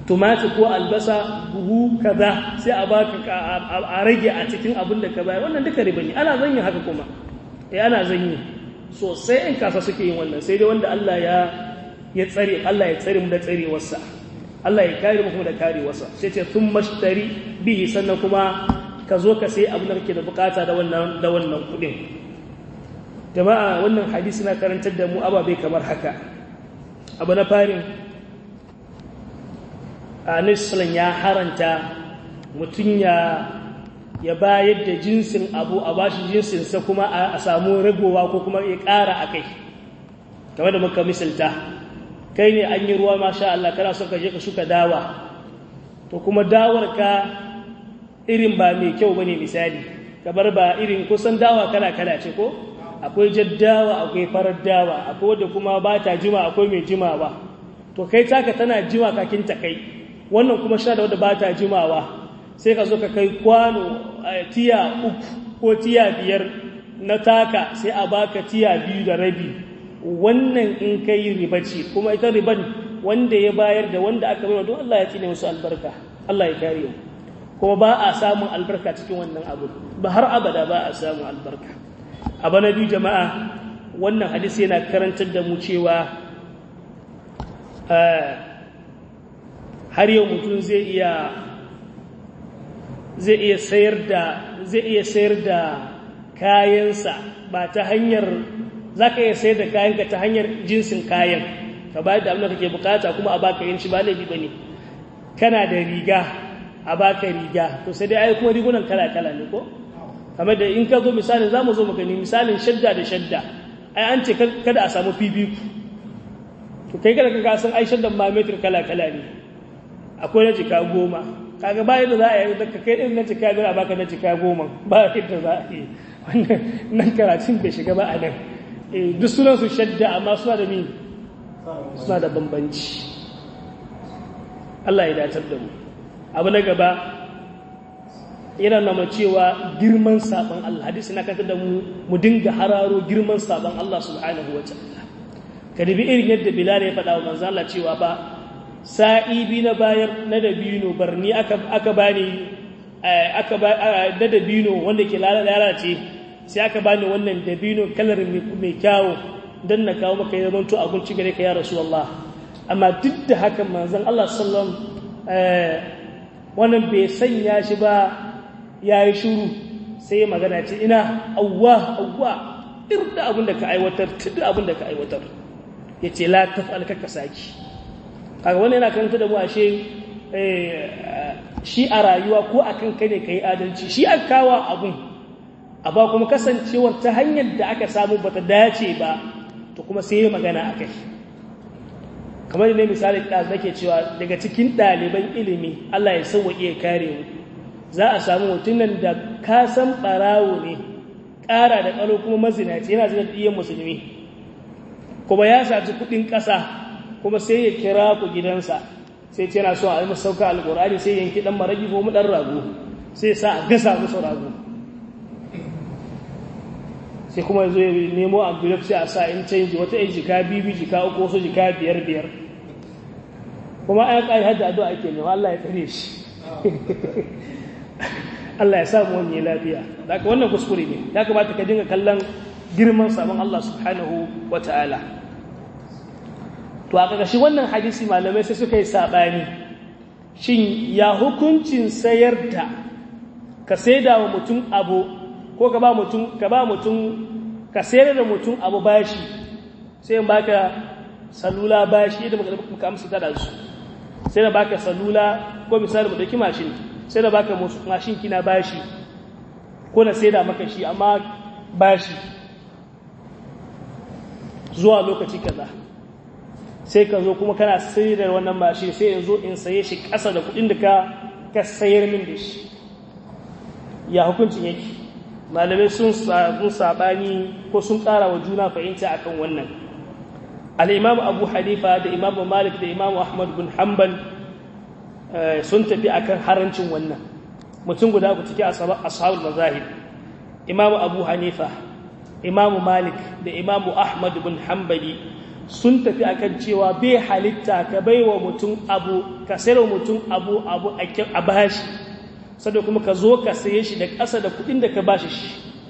tumati ko albasa buhu kaza sai a baka a rage a cikin abin da ka bayar wannan duka riba ne ana zanyi haka kuma eh ana zanyi sosai in kasa suke yin wannan sai dai wanda Allah ya ya tsare Allah ya tsare mu da tsarewarsa Allah ya kare mu kuma da karewarsa sai ce sun mashtari bihi sannan kuma ka zo ka sai abin da kake da bukata da wannan da wannan kudin jama'a wannan hadisi na karantar da mu ababe kamar haka abu na farin anisulun ya haranta mutum ya ya bayar da jinsin abu a bashi jinsinsa kuma a samu ragowa ko kuma ya ƙara a kai game da muka misalta kai ne an yi ruwa masha Allah kana son ka je ka shuka dawa to kuma dawar ka irin ba mai kyau bane misali kamar ba irin kusan dawa kala kala ce ko akwai jaddawa akwai farar dawa akwai wadda kuma ba ta jima akwai mai jimawa to kai taka tana jima kakin ta kai wannan kuma sha da wadda ba ta jimawa sai ka zo ka kai kwano tiya uku ko tiya biyar na taka sai a baka tiya biyu da rabi wannan in kai riba ce kuma ita riban wanda ya bayar da wanda aka bai don Allah ya tsine musu albarka Allah ya kare mu kuma ba a samun albarka cikin wannan abu ba har abada ba a samun albarka abu na biyu jama'a wannan hadisi yana karantar da mu cewa har yau mutum zai iya zai iya sayar da zai iya sayar da kayansa ba ta hanyar za ka iya sayar da kayanka ta hanyar jinsin kayan ka ba da abin da kake bukata kuma a baka yin shi ba laifi ba ne kana da riga a baka riga to sai dai ai kuma rigunan kala-kala ne ko kamar da in ka zo misalin za mu zo mu gani misalin shadda da shadda ai an ce kada a samu fibiku to kai kada ka san ai shaddan ma metir kala-kala ne akwai na jika goma kaga bayan da za a yi da kai din na jika biyar a baka na jika goma ba yadda za a yi wannan nan karatun bai shiga ba a nan duk sunan su shadda amma suna da ni suna da bambanci Allah ya datar da mu abu na gaba yana nama cewa girman sabon Allah hadisi na kanta da mu mu dinga hararo girman sabon Allah subhanahu wa ta'ala ka dubi irin yadda Bilal ya faɗa wa manzo Allah cewa ba sa'i bi na bayar na dabino barni aka aka bani aka ba da dabino wanda ke lalace sai aka bani wannan dabino kalar mai kyawu dan na kawo maka ya zamanto abinci gare ka ya rasulullah amma duk da haka manzon Allah sallallahu alaihi wannan bai sanya shi ba ya yi shuru sai ya magana ce ina awwa awwa irda abin da ka aiwatar tudu abin da ka aiwatar ya ce la tafal ka saki kaga wannan yana karanta da mu ashe shi a rayuwa ko akan kai ne kai adalci shi an kawo abun ba kuma kasancewar ta hanyar da aka samu bata dace ba to kuma sai ya magana akai kamar ne misali da nake cewa daga cikin ɗaliban ilimi Allah ya sauwaƙe ya kare mu za a samu mutumin da ka san ɓarawo ne ƙara da ƙalo kuma mazinaci yana zina da iyan musulmi kuma ya saci kuɗin ƙasa kuma sai ya kira ku gidansa sai ce yana so a yi masa sauka alƙur'ani sai yanki ɗan maragi ko ɗan rago sai sa a gasa musu rago sai kuma zo ya nemo envelope sai a sa in canji wata yan jika biyu jika uku wasu jika biyar biyar kuma an ƙari hajji addu'a ake nema Allah ya tsare shi Allah ya samu wani lafiya da ka wannan kuskure ne ya kamata ka dinga kallon girman sabon Allah subhanahu wa ta'ala to a ƙarƙashin wannan hadisi malamai sai suka yi saɓani shin ya hukuncin sayar da ka saida wa mutum abu ko ka ba mutum ka ba mutum ka sayar da mutum abu bashi sai in baka salula bashi da muka amsa ta da su sai da baka salula ko misali mu dauki mashin sai da baka mashin kina bashi ko na sai da maka shi amma bashi zuwa lokaci kaza sai ka zo kuma kana sayar da wannan mashin sai in zo in saye shi ƙasa da kuɗin da ka ka sayar min da shi ya hukuncin yake malamai sun sabani ko sun ƙara wa juna fahimta akan wannan al'imamu abu hanifa da imamu malik da imamu ahmad bin hanbal sun tafi akan harancin wannan mutum guda ku ciki ashabul mazahib imamu abu hanifa imamu malik da imamu ahmad bin hanbali sun tafi akan cewa bai halitta ka baiwa mutum abu ka sayarwa mutum abu abu a bashi sada kuma ka zo ka saye shi da ƙasa da kuɗin da ka bashi shi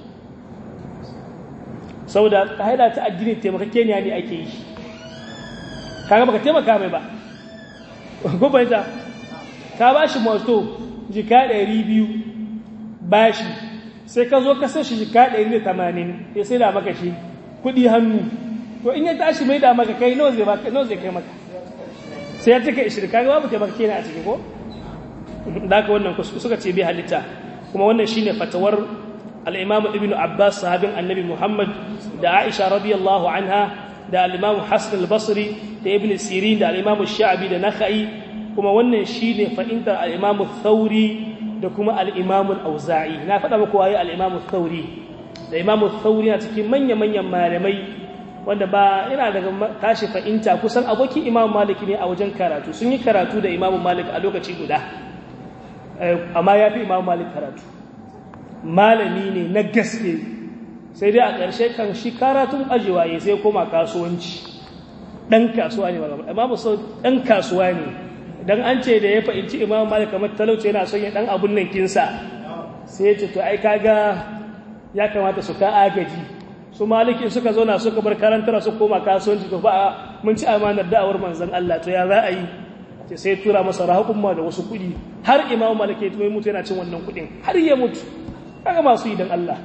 saboda haida ta addini taimakakeniya ne ake yi kaga baka taimaka mai ba gubanta ka bashi moto jika ɗari biyu bashi sai ka zo ka sai shi jika ɗari da tamanin ya sai da maka shi kuɗi hannu to in ya tashi mai da maka kai nawa zai baka nawa zai kai maka sai ya cika ishirin kaga babu taimakakeniya a ciki ko da haka wannan suka ce bai halitta kuma wannan shine fatawar al-Imam Ibn Abbas sahabin Annabi Muhammad da Aisha radiyallahu anha da al-Imam Hassan al-Basri da Ibn Sirin da al-Imam Sha'bi da Nakhai kuma wannan shine fa'intar al-Imam Thawri da kuma al-Imam al-Auza'i na faɗa muku waye al-Imam Thawri da Imam Thawri na cikin manya-manyan malamai wanda ba yana daga tashi fa'inta kusan abokin Imam Malik ne a wajen karatu sun yi karatu da Imam Malik a lokaci guda amma ya fi Imam Malik karatu malami ne na gaske sai dai a ƙarshe kan shi karatun ajiwa ya sai koma kasuwanci ɗan kasuwa ne amma musu ɗan kasuwa ne don an ce da ya fahimci imam malik kamar talauci yana son ya ɗan abun nan kinsa sai ya ce to ai kaga ya kamata su ka agaji su malikin suka zauna suka bar karantar su koma kasuwanci to ba mun ci amanar da'awar manzon Allah to ya za a yi ce sai tura masa rahukun ma da wasu kuɗi har imam malik ya tume mutu yana cin wannan kuɗin har ya mutu kaga masu yi don Allah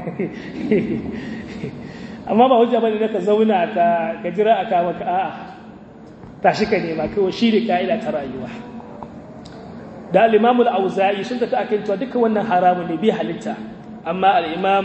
amma ba hujja bane da ka zauna ka ka jira aka maka a'a tashi ka nema kawai shi ne ka'ida ta rayuwa da al-Imam al-Auza'i sun tafi akan cewa duka wannan haramun ne bi halitta amma al-Imam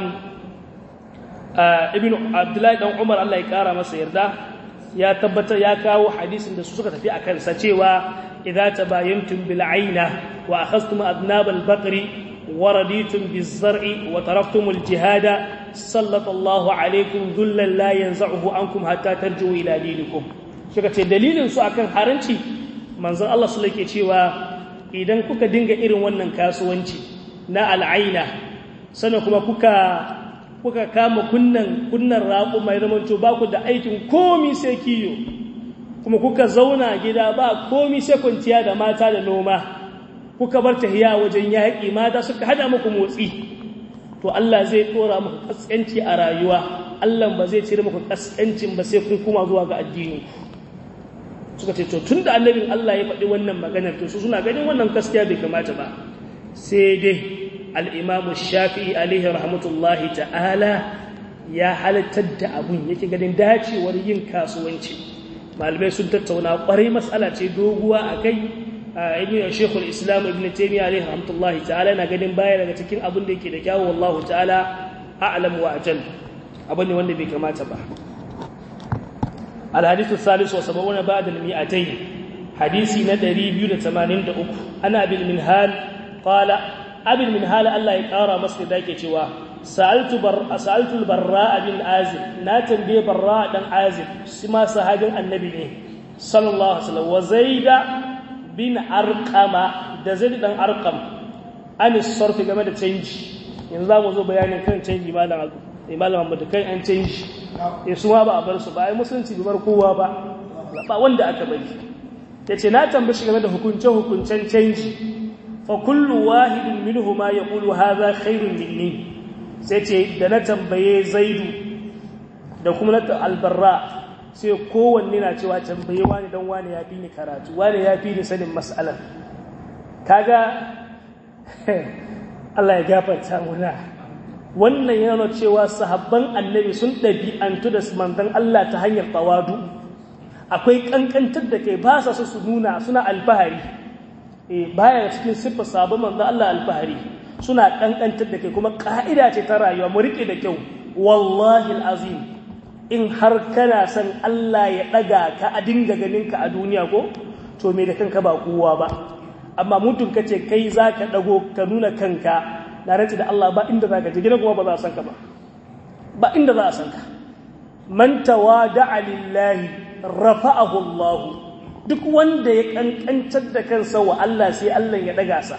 Ibn Abdullahi dan Umar Allah ya kara masa yarda ya tabbatar ya kawo hadisin da su suka tafi akan sa cewa idza tabayantum bil aina wa akhadhtum adnab al-baqri ورديتم بالزرع وتركتم الجهاد سلط الله عليكم ذلا لا ينزعه عنكم حتى ترجعوا الى دينكم suka ce dalilin su akan haranci manzon Allah su yake cewa idan kuka dinga irin wannan kasuwanci na al'aina sannan kuma kuka kuka kama kunnan kunnan raƙo mai zaman to ba ku da aikin komi sai kiyo kuma kuka zauna gida ba komi sai kwanciya da mata da noma kuka bar tahiya wajen yaƙi mata suka hada muku motsi to Allah zai dora muku kaskanci a rayuwa Allah ba zai cire muku kaskancin ba sai kun kuma zuwa ga addini suka ce to tunda annabin Allah ya faɗi wannan maganar to su suna ganin wannan gaskiya bai kamata ba sai dai al-Imam Shafi'i alaihi rahmatullahi ta'ala ya halattar da abun yake ganin dacewar yin kasuwanci malamai sun tattauna kwarai matsala ce doguwa akai ibn shekul islam ibn taimiyya alaihi rahmatullahi ta'ala na ganin baya daga cikin abin da yake da kyawu wallahu ta'ala a'lam wa ajal abin ne wanda bai kamata ba alhadithu salis wa sab'una ba'da al-mi'atayn hadisi na 283 ana bil minhal qala abil minhal Allah ya kara masa da yake cewa sa'altu bar sa'altu al-barra bin azib na tambaye barra dan azib shi ma sahabin annabi ne sallallahu alaihi wasallam wa zaida bin arkama da zai dan arkam an sarfi game da canji yanzu za mu zo bayanin kan canji malam malam Muhammad kan an canji ya su ma ba a bar su ba ai musulunci bai bar kowa ba ba wanda aka bari yace na tambashi game da hukunce hukuncen canji fa kullu wahidin minhuma yaqulu hadha khairun minni sai ce da na tambaye zaidu da kuma na albarra sai kowanne na cewa tambaye wani dan wani ya fi ni karatu wani ya fi ni sanin mas'alar kaga Allah ya gafarta muna wannan yana cewa sahabban annabi sun ɗabi'antu da manzon Allah ta hanyar tawadu akwai kankantar da kai ba sa su su nuna suna alfahari eh baya cikin siffar sahabban manzon Allah alfahari suna kankantar da kai kuma ka'ida ce ta rayuwa mu rike da kyau wallahi alazim in har kana son Allah ya ɗaga ka a dinga ganinka a duniya ko to me da kanka ba kowa ba amma mutum ka ce kai za ka ɗago ka nuna kanka na rantsi da Allah ba inda za ka je gina kuma ba za a san ka ba ba inda za a san ka man tawada'a lillahi rafa'ahu Allah duk wanda ya kankantar da kansa wa Allah sai Allah ya ɗaga sa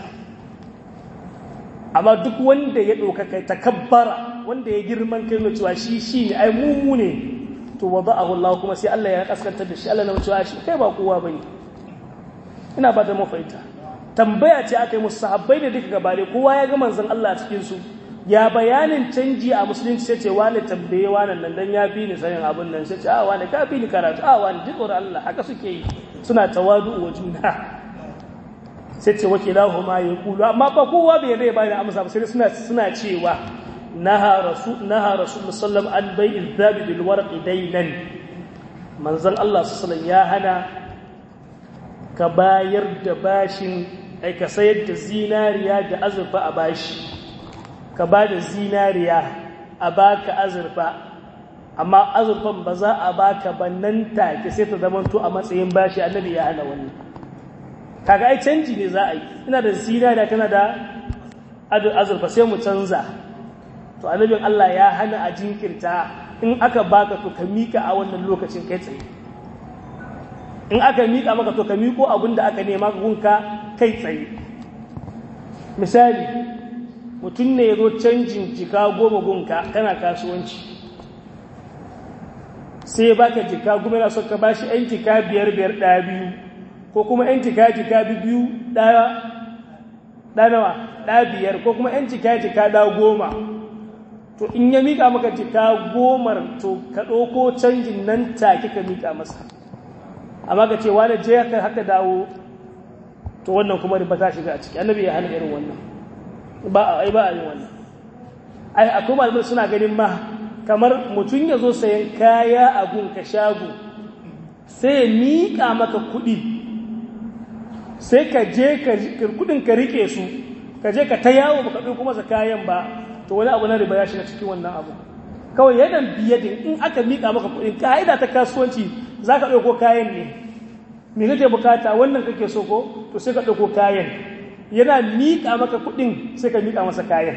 amma duk wanda ya ɗauka kai takabbara wanda ya girman kai na cewa shi shi ne ai mumu ne to wada'ahu Allah kuma sai Allah ya kaskantar da shi Allah na wucewa shi kai ba kowa bane ina ba da mafaita tambaya ce aka yi musu sahabbai da duka gabare kowa ya ga manzon Allah a cikin su ya bayanin canji a musulunci sai ce wani tambaye wani nan dan ya fi ni sanin abin nan sai ce a wani ka fi ni karatu a wani duk Allah haka suke yi suna tawadu wa juna sai ce wakilahu ma ya kulu amma ba kowa bai rai ba da amsa ba sai suna suna cewa naha rasul naha rasul sallam an bai idhabi bil warqi daynan manzon Allah sallallahu ya hana ka bayar da bashin ai ka sayar da zinariya da azurfa a bashi ka ba da zinariya a baka azurfa amma azurfan ba za a baka ba nan take sai ta zamanto a matsayin bashi annabi ya hana wannan kaga ai canji ne za a yi ina da zinariya kana da azurfa sai mu canza to annabin Allah ya hana a jinkirta in aka baka to ka mika a wannan lokacin kai tsaye in aka mika maka to ka miko abin da aka nema gunka kai tsaye misali mutum ne ya zo canjin jika goma gunka kana kasuwanci sai baka jika goma yana son ka bashi yan jika biyar biyar ɗaya biyu ko kuma yan jika jika biyu ɗaya ɗanawa ɗaya biyar ko kuma yan jika jika ɗaya goma to in ya mika maka jika gomar to ka ɗauko canjin nan take ka mika masa amma ka ce wani je haka haka dawo to wannan kuma ba ta shiga a ciki annabi ya hana irin wannan ba a ba a yi wannan ai akwai malamai suna ganin ma kamar mutum ya zo sayan kaya a gunka shago sai ya miƙa maka kuɗi sai ka je kuɗin ka rike su ka je ka ta yawo baka ɗauko masa kayan ba to wani abu na riba ya shiga cikin wannan abu kawai yadan biyadin in aka miƙa maka kuɗin ka'ida ta kasuwanci za ka ɗauko kayan ne me kake bukata wannan kake so ko to sai ka ɗauko kayan yana miƙa maka kuɗin sai ka miƙa masa kayan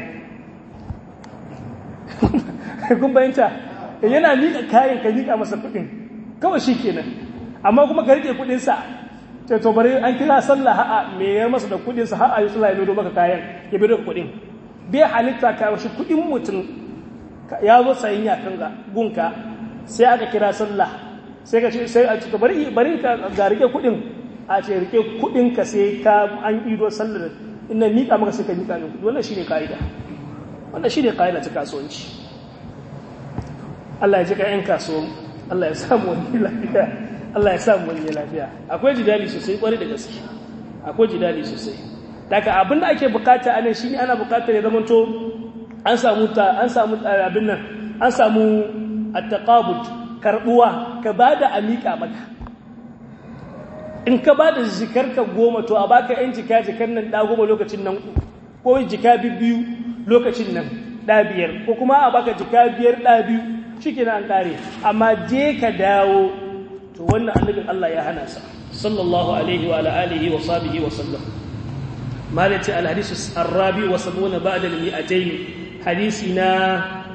kun bayanta yana miƙa kayan ka miƙa masa kuɗin kawai shi kenan amma kuma ka riƙe kuɗinsa sai to bari an kira sallah ha'a me ya masa da kuɗinsa ha'a yi sallah ya bido maka kayan ya bido ka kuɗin bai halitta ka shi kuɗin mutum ya zo sayin yakan gunka sai aka kira sallah sai ka ce sai a cika bari bari ka ga rike kudin a ce rike kudin ka sai ka an ido sallar inna mika maka sai ka mika min kudi wannan shine kaida wannan shine kaida ta kasuwanci Allah ya ji ka yan kasuwa Allah ya samu wani lafiya Allah ya samu wani lafiya akwai jidali sosai kwarai da gaske akwai jidali sosai daga abin da ake bukata anan shine ana bukatar ya zamanto an samu ta an samu abin nan an samu at-taqabud karbuwa ka ba da amika maka in ka ba da jikarka goma to a baka yan jika jikar nan ɗa goma lokacin nan ko jika biyu lokacin nan ɗa biyar ko kuma a baka jika biyar ɗa biyu shi an ƙare amma je ka dawo to wannan annabin Allah ya hana sa sallallahu alaihi wa ala alihi wa sahbihi wa sallam malati al hadisu arabi wa sabuna ba'da al mi'atayn hadisi na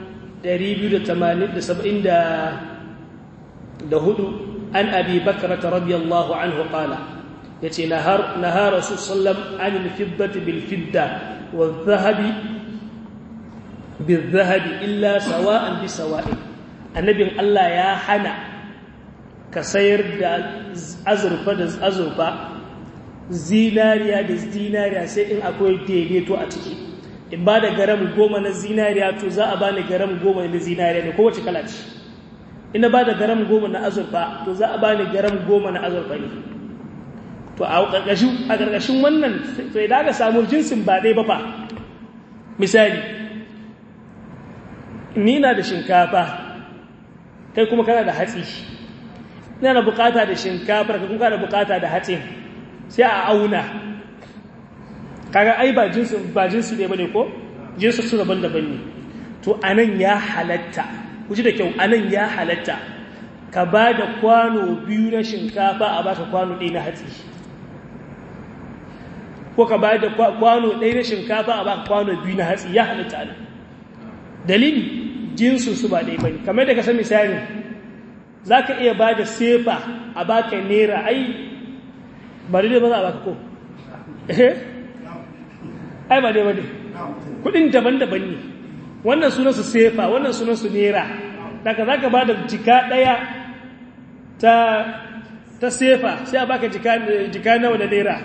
280 da hudu an abi bakrata radiyallahu anhu qala yace nahar nahar rasul sallam an al-fiddati bil fidda wal dhahabi bil dhahabi illa sawa'an bi sawa'in annabin Allah ya hana ka sayar da azurfa da azurfa zinariya da zinariya sai in akwai daidaito a ciki in ba da garam goma na zinariya to za a bani garam goma na zinariya ne kowace kala ce ina ba da garam goma na azurfa to za a bani garam goma na azurfa ne to a ƙarƙashin wannan to idan aka samu jinsin ba ɗaya ba fa misali ni na da shinkafa kai kuma kana da hatsi ina da bukata da shinkafar kai kuma kana da bukata da hatsin sai a auna kaga ai ba jinsi ba jinsi ne bane ko jinsi su daban-daban ne to anan ya halatta kuji da kyau anan ya halatta ka ba da kwano biyu na shinkafa a baka kwano ɗaya na hatsi ko ka ba da kwano ɗaya na shinkafa a baka kwano biyu na hatsi ya halatta anan dalili jinsu su ba ɗaya bane kamar da ka san misali za ka iya ba da sefa a baka naira ai ba daidai ba za a baka ko ai ba daidai ba ne kudin daban-daban ne wannan sunansu sefa wannan sunansu naira daga za ka ba da jika ɗaya ta ta sefa sai a baka jika, jika nawa da naira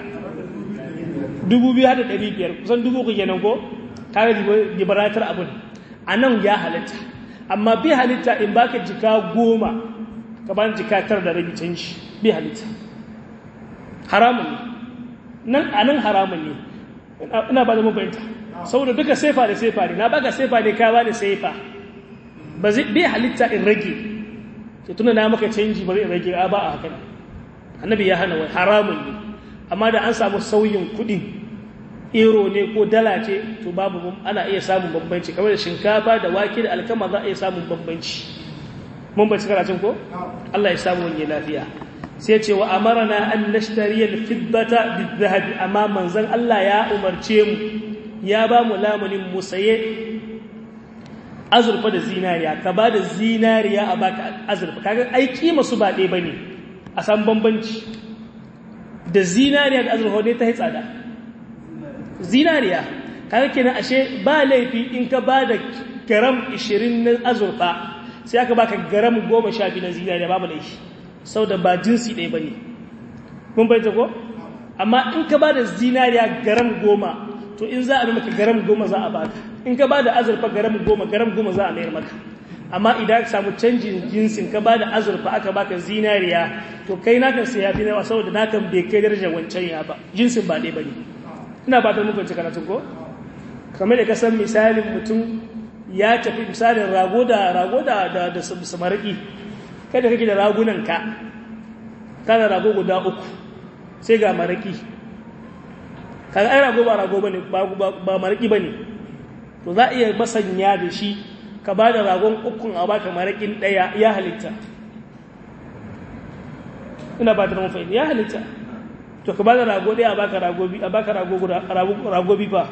dubu biyu hada ɗari biyar kusan dubu ku kenan ko kare liberatar abin a nan ya halitta amma bi halitta in baka jika goma ka ba jika tar da rabi canji bi halitta haramun ne nan a nan haramun ne ina ba da mafahimta saboda duka sefa da sefa ne na baka sefa ne ka ba da sefa ba zai bi halitta in rage ke tuna na maka canji bari in rage a ba a haka annabi ya hana wai haramun ne amma da an samu sauyin kuɗi ero ne ko dala ce to babu ana iya samun bambanci kamar da shinkafa da wake da alkama za a iya samun bambanci mun bai karatun ko Allah ya samu wani lafiya sai ce wa amarna an nashtari al-fiddata bidhahab amma manzon Allah ya umarce mu ya ba mu lamunin mu saye azurfa da zinariya ka ba da zinariya a baka azurfa kaga ai kima su ba ɗaya bane a san bambanci da zinariya da azurfa ne ta yi tsada zinariya kaga kenan ashe ba laifi in ka ba da garam 20 na azurfa sai aka baka garam 12 na zinariya babu laifi saboda ba jinsi ɗaya bane mun bayyana ko amma in ka ba da zinariya garam 10 to in za a bi maka garam 10 za a baka in ka ba da azurfa garam 10 garam 10 za a mayar maka amma idan ka samu canjin jinsin ka ba da azurfa aka baka zinariya to kai nakan sai ya fi nawa saboda nakan bai kai darajar wancan ya ba jinsin ba ɗaya bane ina ba ta muku karatun ko kamar da kasan misalin mutum ya tafi misalin rago da rago da da, da samaraki kada kake da ragunan ka kana rago guda uku sai ga maraki kaga ai rago ba rago bane ba ba maraki bane to za a iya masanya da shi ka ba da ragon ukun a baka marakin daya ya halitta ina ba ta mafi ya halitta to ka ba da rago ɗaya a baka ragobi a baka ragobi fa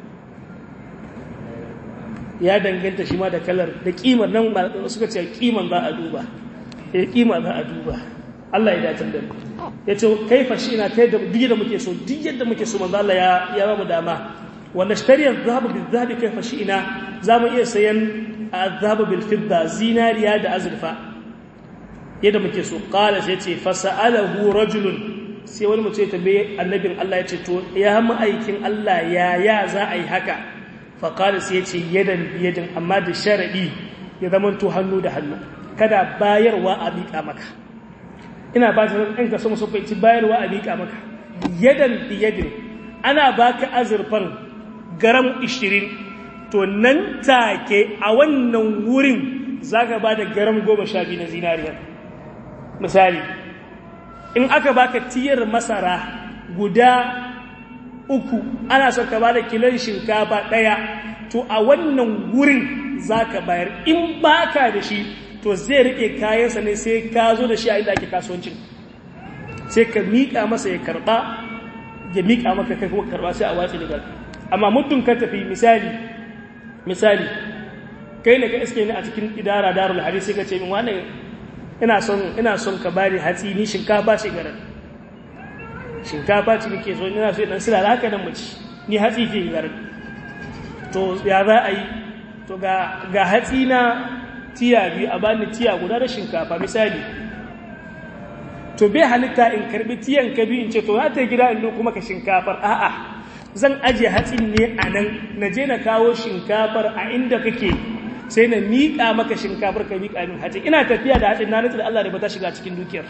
ya danganta shi ma da kalar da kimar nan suka ce kiman za a duba ya kima za a duba Allah ya dace da mu ya ce kaifa shi ina kai da duk da muke so duk yadda muke so manzo Allah ya ya ba mu dama wanda shtariyar zahabu bil zahabi kaifa shi ina za mu iya sayan zahabu bil fidda zinariya da azurfa yadda muke so qala sai ce fasa'alahu rajulun sai wani mutum ya tambaye annabin Allah ya ce to ya mu aikin Allah ya ya za a yi haka fa qala sai ya ce yadan biyadin amma da sharadi ya zama to hannu da hannu kada bayarwa a miƙa maka ina ba ta ɗan ka so musu faici bayarwa a miƙa maka yadan biyadin ana baka azurfar garam 20 to nan take a wannan wurin zaka ba da garam 12 na zinariya misali in aka baka tiyar masara guda uku ana son ka bada kilon shinkafa ɗaya to a wannan wurin za ka bayar in baka da shi to zai riƙe kayansa ne sai ka zo da shi a inda ake kasuwancin sai ka miƙa masa ya karɓa ya miƙa maka kai kuma karɓa sai a watsi daga amma muddin ka tafi misali misali kai ne ka iske ni a cikin idara darul hadisi sai ka ce min wannan ina son ina son ka bani hatsi ni shinkafa ce garan shinkafa ce nake so ina so dan sila haka nan mace ni hatsi ke garan to ya za a yi to ga ga hatsi na tiya biyu a bani tiya guda da shinkafa misali to bai halitta in karbi tiyan ka biyu in ce to za ta gida in kuma ka shinkafar a'a zan aje hatsin ne a nan na je na kawo shinkafar a inda kake sai na miƙa maka shinkafar ka miƙa min hatsi ina tafiya da hatsin na nutsu da Allah da ba ta shiga cikin dukiyar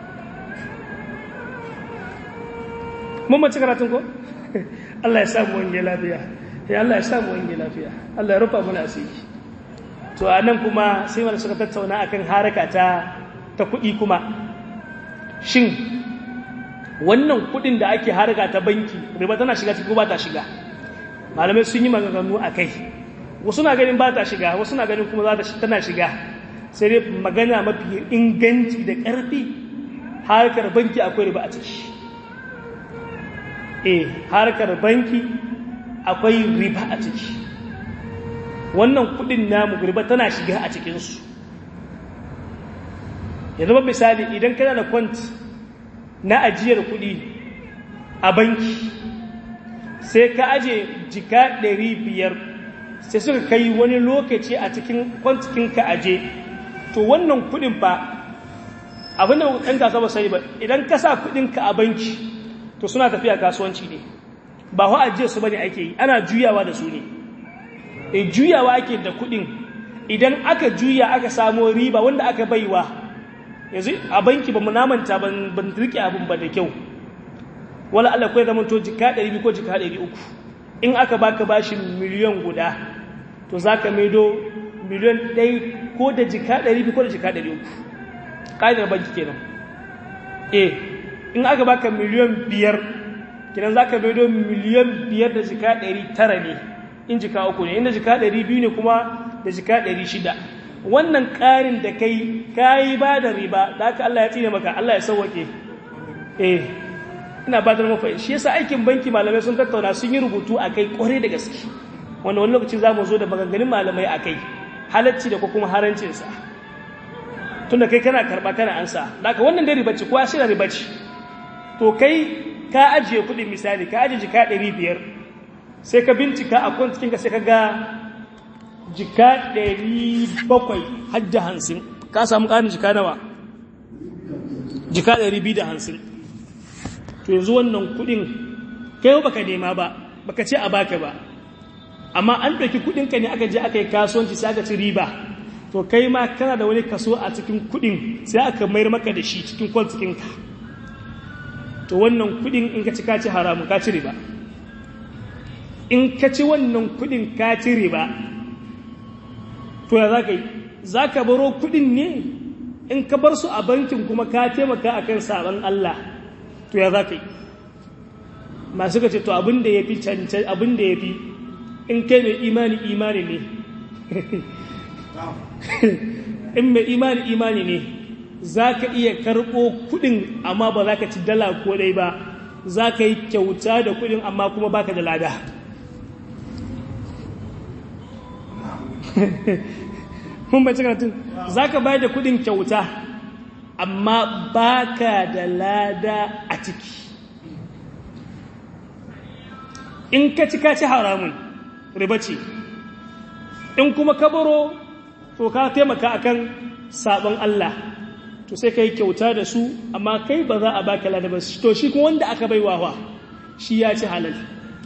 mun mace karatun ko Allah ya samu wange lafiya ya Allah ya samu wange lafiya Allah ya rufa mana asiri to a nan kuma sai wanda suka tattauna akan haraka ta ta kuɗi kuma shin wannan kuɗin da ake haraka ta banki riba tana shiga cikin ba ta shiga malamai sun yi maganganu a kai wasu na ganin ba ta shiga wasu na ganin kuma tana shiga sai dai magana mafi inganci da ƙarfi harkar banki akwai riba a ciki eh harkar banki akwai riba a ciki wannan kudin namu riba tana shiga a cikinsu yanzu ba misali idan kana da kwant na ajiyar kudi a banki sai ka aje jika 500 sai suka kai wani lokaci a cikin kwantikin ka aje to wannan kuɗin fa abin da ɗan kasuwa ba sai ba idan ka sa kuɗinka a banki to suna tafiya kasuwanci ne ba wa ajiye su bane ake yi ana juyawa da su ne e juyawa ake da kuɗin idan aka juya aka samo riba wanda aka baiwa yanzu a banki ba mu namanta ban rike abin ba da kyau wala Allah kai zaman to jika 200 ko jika 300 in aka baka bashin miliyan guda to zaka maido miliyan 1 ko da jika 200 ko da jika 300 kaidar banki kenan eh in aka baka miliyan 5 kenan zaka maido miliyan 5 da jika 900 ne in jika uku ne inda jika 200 ne kuma da jika 600 wannan ƙarin da kai kayi ba da riba da aka Allah ya tsine maka Allah ya sauwake eh ina ba da mafa shi yasa aikin banki malamai sun tattauna sun yi rubutu a kai ƙware da gaske wanda wani lokaci za mu zo da maganganun malamai a kai halacci da kuma harancinsa tun da kai kana karɓa kana ansa da aka wannan dai ribaci kowa shi da ribaci to kai ka ajiye kuɗin misali ka ajiye jika ɗari biyar sai ka bincika a kwantikinka sai ka ga jika ɗari bakwai hajji hansin ka samu ƙarin jika nawa jika ɗari biyu da hansin to yanzu wannan kuɗin kai baka nema ba baka ce a baka ba amma an ɗauki kuɗinka ne aka je aka yi kasuwanci sai aka ci riba to kai ma kana da wani kaso a cikin kuɗin sai aka mayar maka da shi cikin kwantikinka to wannan kuɗin in ka ci ka ci haramu ka ci riba in ka ci wannan kuɗin ka ci riba to ya za ka yi za ka baro kudin ne in ka bar su a bankin kuma ka taimaka a kan sabon Allah to ya za ka yi masu ka ce to abin da ya fi cancan abin da ya fi in kai mai imani imani ne in mai imani imani ne za ka iya karɓo kudin amma ba za ka ci dala ko dai ba za ka yi kyauta da kudin amma kuma baka da lada mun bai karatun za ka bayar da kudin kyauta amma baka da lada a ciki in ka ci ka ci haramun riba ce in kuma ka baro to ka taimaka akan sabon Allah to sai ka yi kyauta da su amma kai ba za a baka lada ba to shi kuma wanda aka bai wawa shi ya ci halal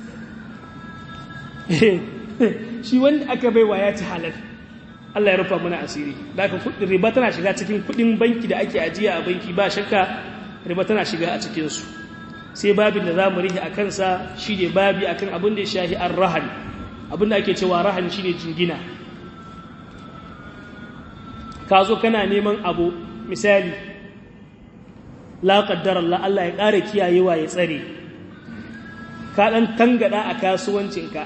shi wanda aka baiwa ya ci halal Allah ya rufa mana asiri da aka kudin riba tana shiga cikin kudin banki da ake ajiya a banki ba shakka riba tana shiga a cikinsu sai babin da za mu rihe a kansa shi ne babi akan abin da ya shahi an rahan abin da ake cewa rahan shi ne jingina ka zo kana neman abu misali la qaddara Allah Allah ya ƙara kiyayewa ya tsare ka dan tangada a kasuwancinka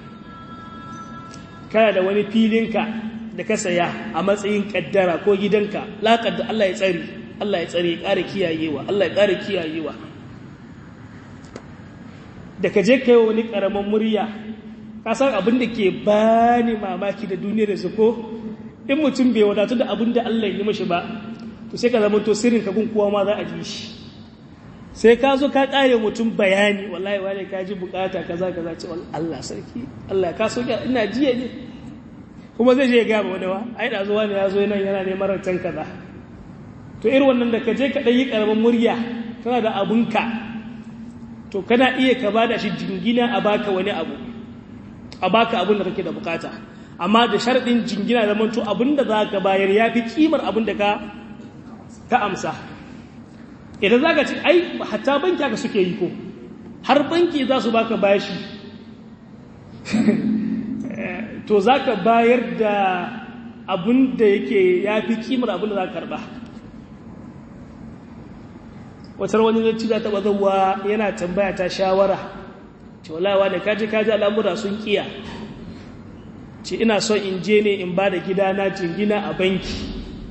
kana da wani filinka da ka saya a matsayin kaddara ko gidanka la qaddara Allah ya tsare Allah ya tsare ya ƙara kiyayewa Allah ya ƙara kiyayewa da ka je kai wani ƙaramin murya ka san abin da ke bani mamaki da duniyar su ko in mutum bai wadatu da abin da Allah ya yi mashi ba to sai ka zama to sirrin ka gun kowa ma za a ji shi sai ka zo ka kare mutum bayani wallahi wani ka ji bukata kaza kaza ce Allah sarki Allah ka so ina jiya ne kuma zai je ga wani wa ai da zuwa ne ya zo nan yana neman rantan kaza to irin wannan da ka je ka dan yi karamin murya kana da abunka to kana iya ka bada shi jingina a baka wani abu a baka abun da kake da bukata amma da sharadin jingina zaman to abin da za ka bayar ya fi kimar abin da ka ka amsa idan za ka ci ai hatta banki aka suke yi ko har banki za su baka bashi to za ka bayar da abin da yake ya fi kimar abin da za ka karba watar wani zanci za taɓa zauwa yana tambaya ta shawara ce walawa da kaji kaji al'amura sun kiya ce ina son in je ne in ba da gidana jingina a banki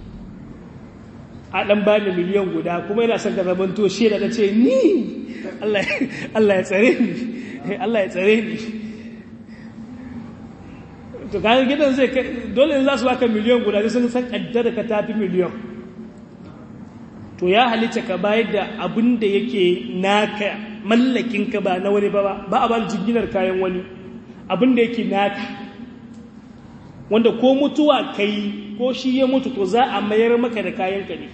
a ɗan ba ni miliyan guda kuma yana son ka zaman to shi da ce ni Allah ya tsare ni Allah ya tsare ni to kayan gidan zai dole za su baka miliyan guda sai sun san kaddara ka tafi miliyan to ya halitta ka bayar da abin da yake naka mallakinka ba na wani ba ba a ba jinginar kayan wani abin da yake naka wanda ko mutuwa kai ko shi ya mutu to za a mayar maka da kayanka ne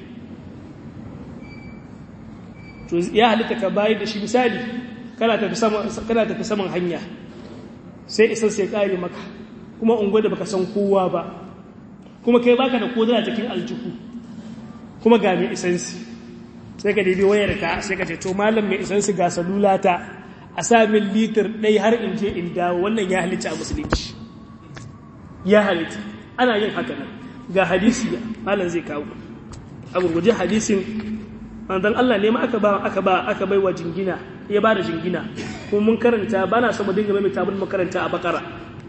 to ya halitta ka bayar da shi misali kana tafi saman kana tafi saman hanya sai isan sai kare maka kuma ungo da baka san kowa ba kuma kai baka da kodana cikin aljihu kuma ga mai isansi sai ka daidai wayar ka sai ka ce to malam mai isansi ga salulata a sa min litir ɗai har in je in dawo wannan ya halitta a musulunci ya halitta ana yin haka nan ga hadisi malam zai kawo a gurguje hadisin manzon Allah ne ma aka ba aka ba aka bai wa jingina ya ba da jingina kuma mun karanta bana so mu dinga mai tabun makaranta a bakara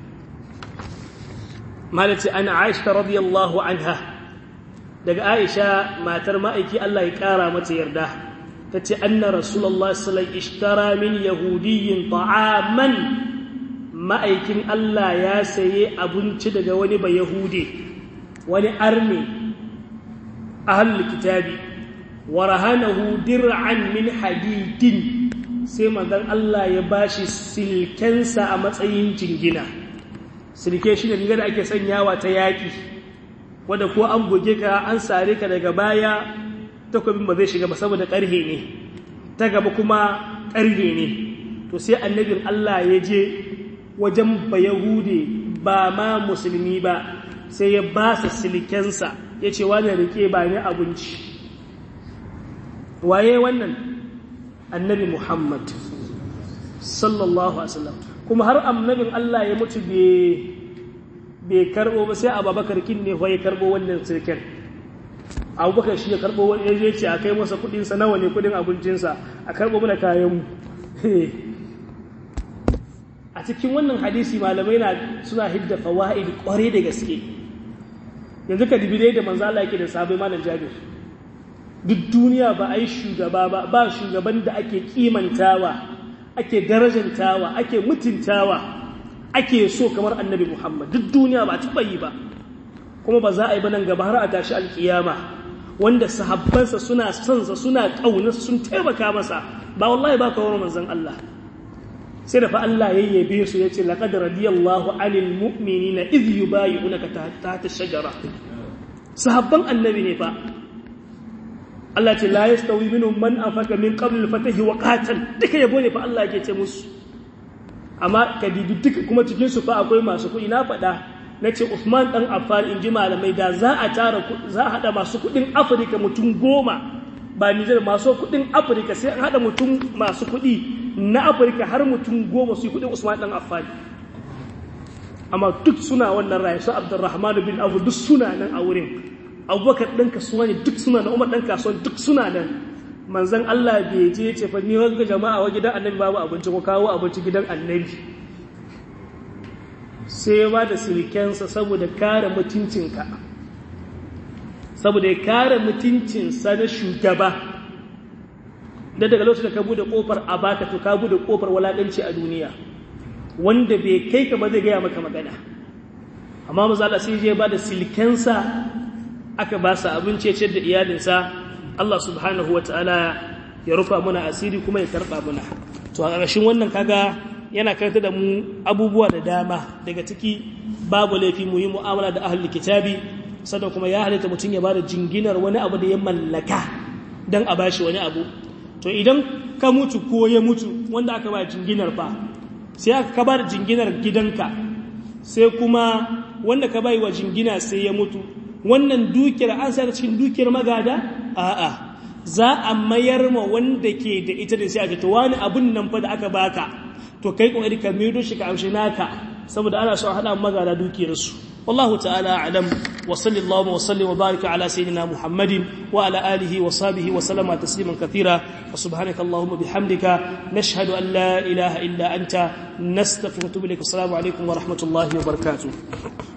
malati ana Aisha radiyallahu anha daga Aisha matar ma'aiki Allah ya kara mata yarda tace anna rasulullahi sallallahu alaihi wasallam ishtara min yahudiyyin ta'aman ma'aikin Allah ya saye abinci daga wani ba yahudi wani arme ahlul kitabi wa rahanahu dir'an min hadidin sai manzon Allah ya bashi silkensa a matsayin jingina silke shi ne riga da ake sanyawa ta yaki wanda ko an goge ka an sare ka daga baya takwabin ba zai shiga ba saboda karhe ne ta gaba kuma karhe ne to sai annabin Allah ya je wajen ba yahude ba ma musulmi ba sai ya ba sa silkensa ya ce wani rike ba ni abinci waye wannan annabi Muhammad sallallahu alaihi wasallam kuma har annabin Allah ya mutu bai karbo ba sai Abubakar kin ne ya karbo wannan sirken Abubakar shi ya karbo wani ya ce a kai masa kudin sa nawa ne kudin abincin sa a karbo mana kayan mu a cikin wannan hadisi malamai na suna hidda fawaid kware da gaske yanzu ka dibi da manzo Allah yake da sabai malam Jabir duk duniya ba a yi shugaba ba ba shugaban da ake kimantawa ake darajantawa ake mutuntawa ake so kamar annabi muhammad duk duniya ba taɓa yi ba kuma ba za a yi ba nan gaba har a tashi alkiyama wanda sahabbansa suna sonsa suna ƙaunarsa sun taimaka masa ba wallahi ba kawo manzon Allah sai da fa Allah ya yabe su ya ce laqad radiyallahu anil mu'minina idh yubayyi'unaka tahta ash-shajara sahabban annabi ne fa Allah ce la yastawi minhum man anfaqa min qabl al-fath wa qatal duka yabo ne fa Allah yake ce musu amma ka dibi duka kuma cikin su fa akwai masu kuɗi na faɗa nace Uthman dan Affan inji malamai da za a tara za a hada masu kuɗin Afirka mutum goma ba Niger masu kuɗin Afirka sai an hada mutum masu kuɗi na Afirka har mutum goma su kuɗin Usman dan Affan amma duk suna wannan rayu su Abdurrahman bin Abu duk suna nan a wurin abubakar ɗan kasuwa ne duk suna nan umar ɗan kasuwa duk suna nan manzan Allah bai je ce fa ni wanga jama'a wa gidan annabi babu abinci ko kawo abinci gidan annabi sai ya ba da silikensa saboda kare mutuncinka saboda ya kare mutuncinsa na shugaba da daga lokacin da ka bude kofar a baka to ka bude kofar walakanci a duniya wanda bai kai ka ba zai gaya maka magana amma maza Allah sai ya ba da silkensa aka ba sa abinci ya da iyalinsa Allah subhanahu wata'ala ya rufa muna asiri kuma ya karɓa muna to a ƙarshen wannan kaga yana karanta da mu abubuwa da dama daga ciki babu laifi mu yi mu'amala da ahlul kitabi sannan kuma ya halitta mutum ya bada jinginar wani abu da ya mallaka dan a bashi wani abu to idan ka mutu ko ya mutu wanda aka ba jinginar fa sai aka ka bada jinginar gidanka sai kuma wanda ka bai wa jingina sai ya mutu wannan dukiyar an sa cikin dukiyar magada a'a za a mayar ma wanda ke da ita da sai a to wani abun nan fa da aka baka to kai kokari ka maido shi ka amshi naka saboda ana so a hada magada dukiyar su wallahu ta'ala a'lam wa sallallahu wa sallim wa baraka ala sayyidina muhammadin wa ala alihi wa sahbihi wa sallama tasliman kathira wa subhanaka allahumma bihamdika nashhadu an la ilaha illa anta nastaghfiruka wa natubu ilaik assalamu alaikum wa rahmatullahi wa barakatuh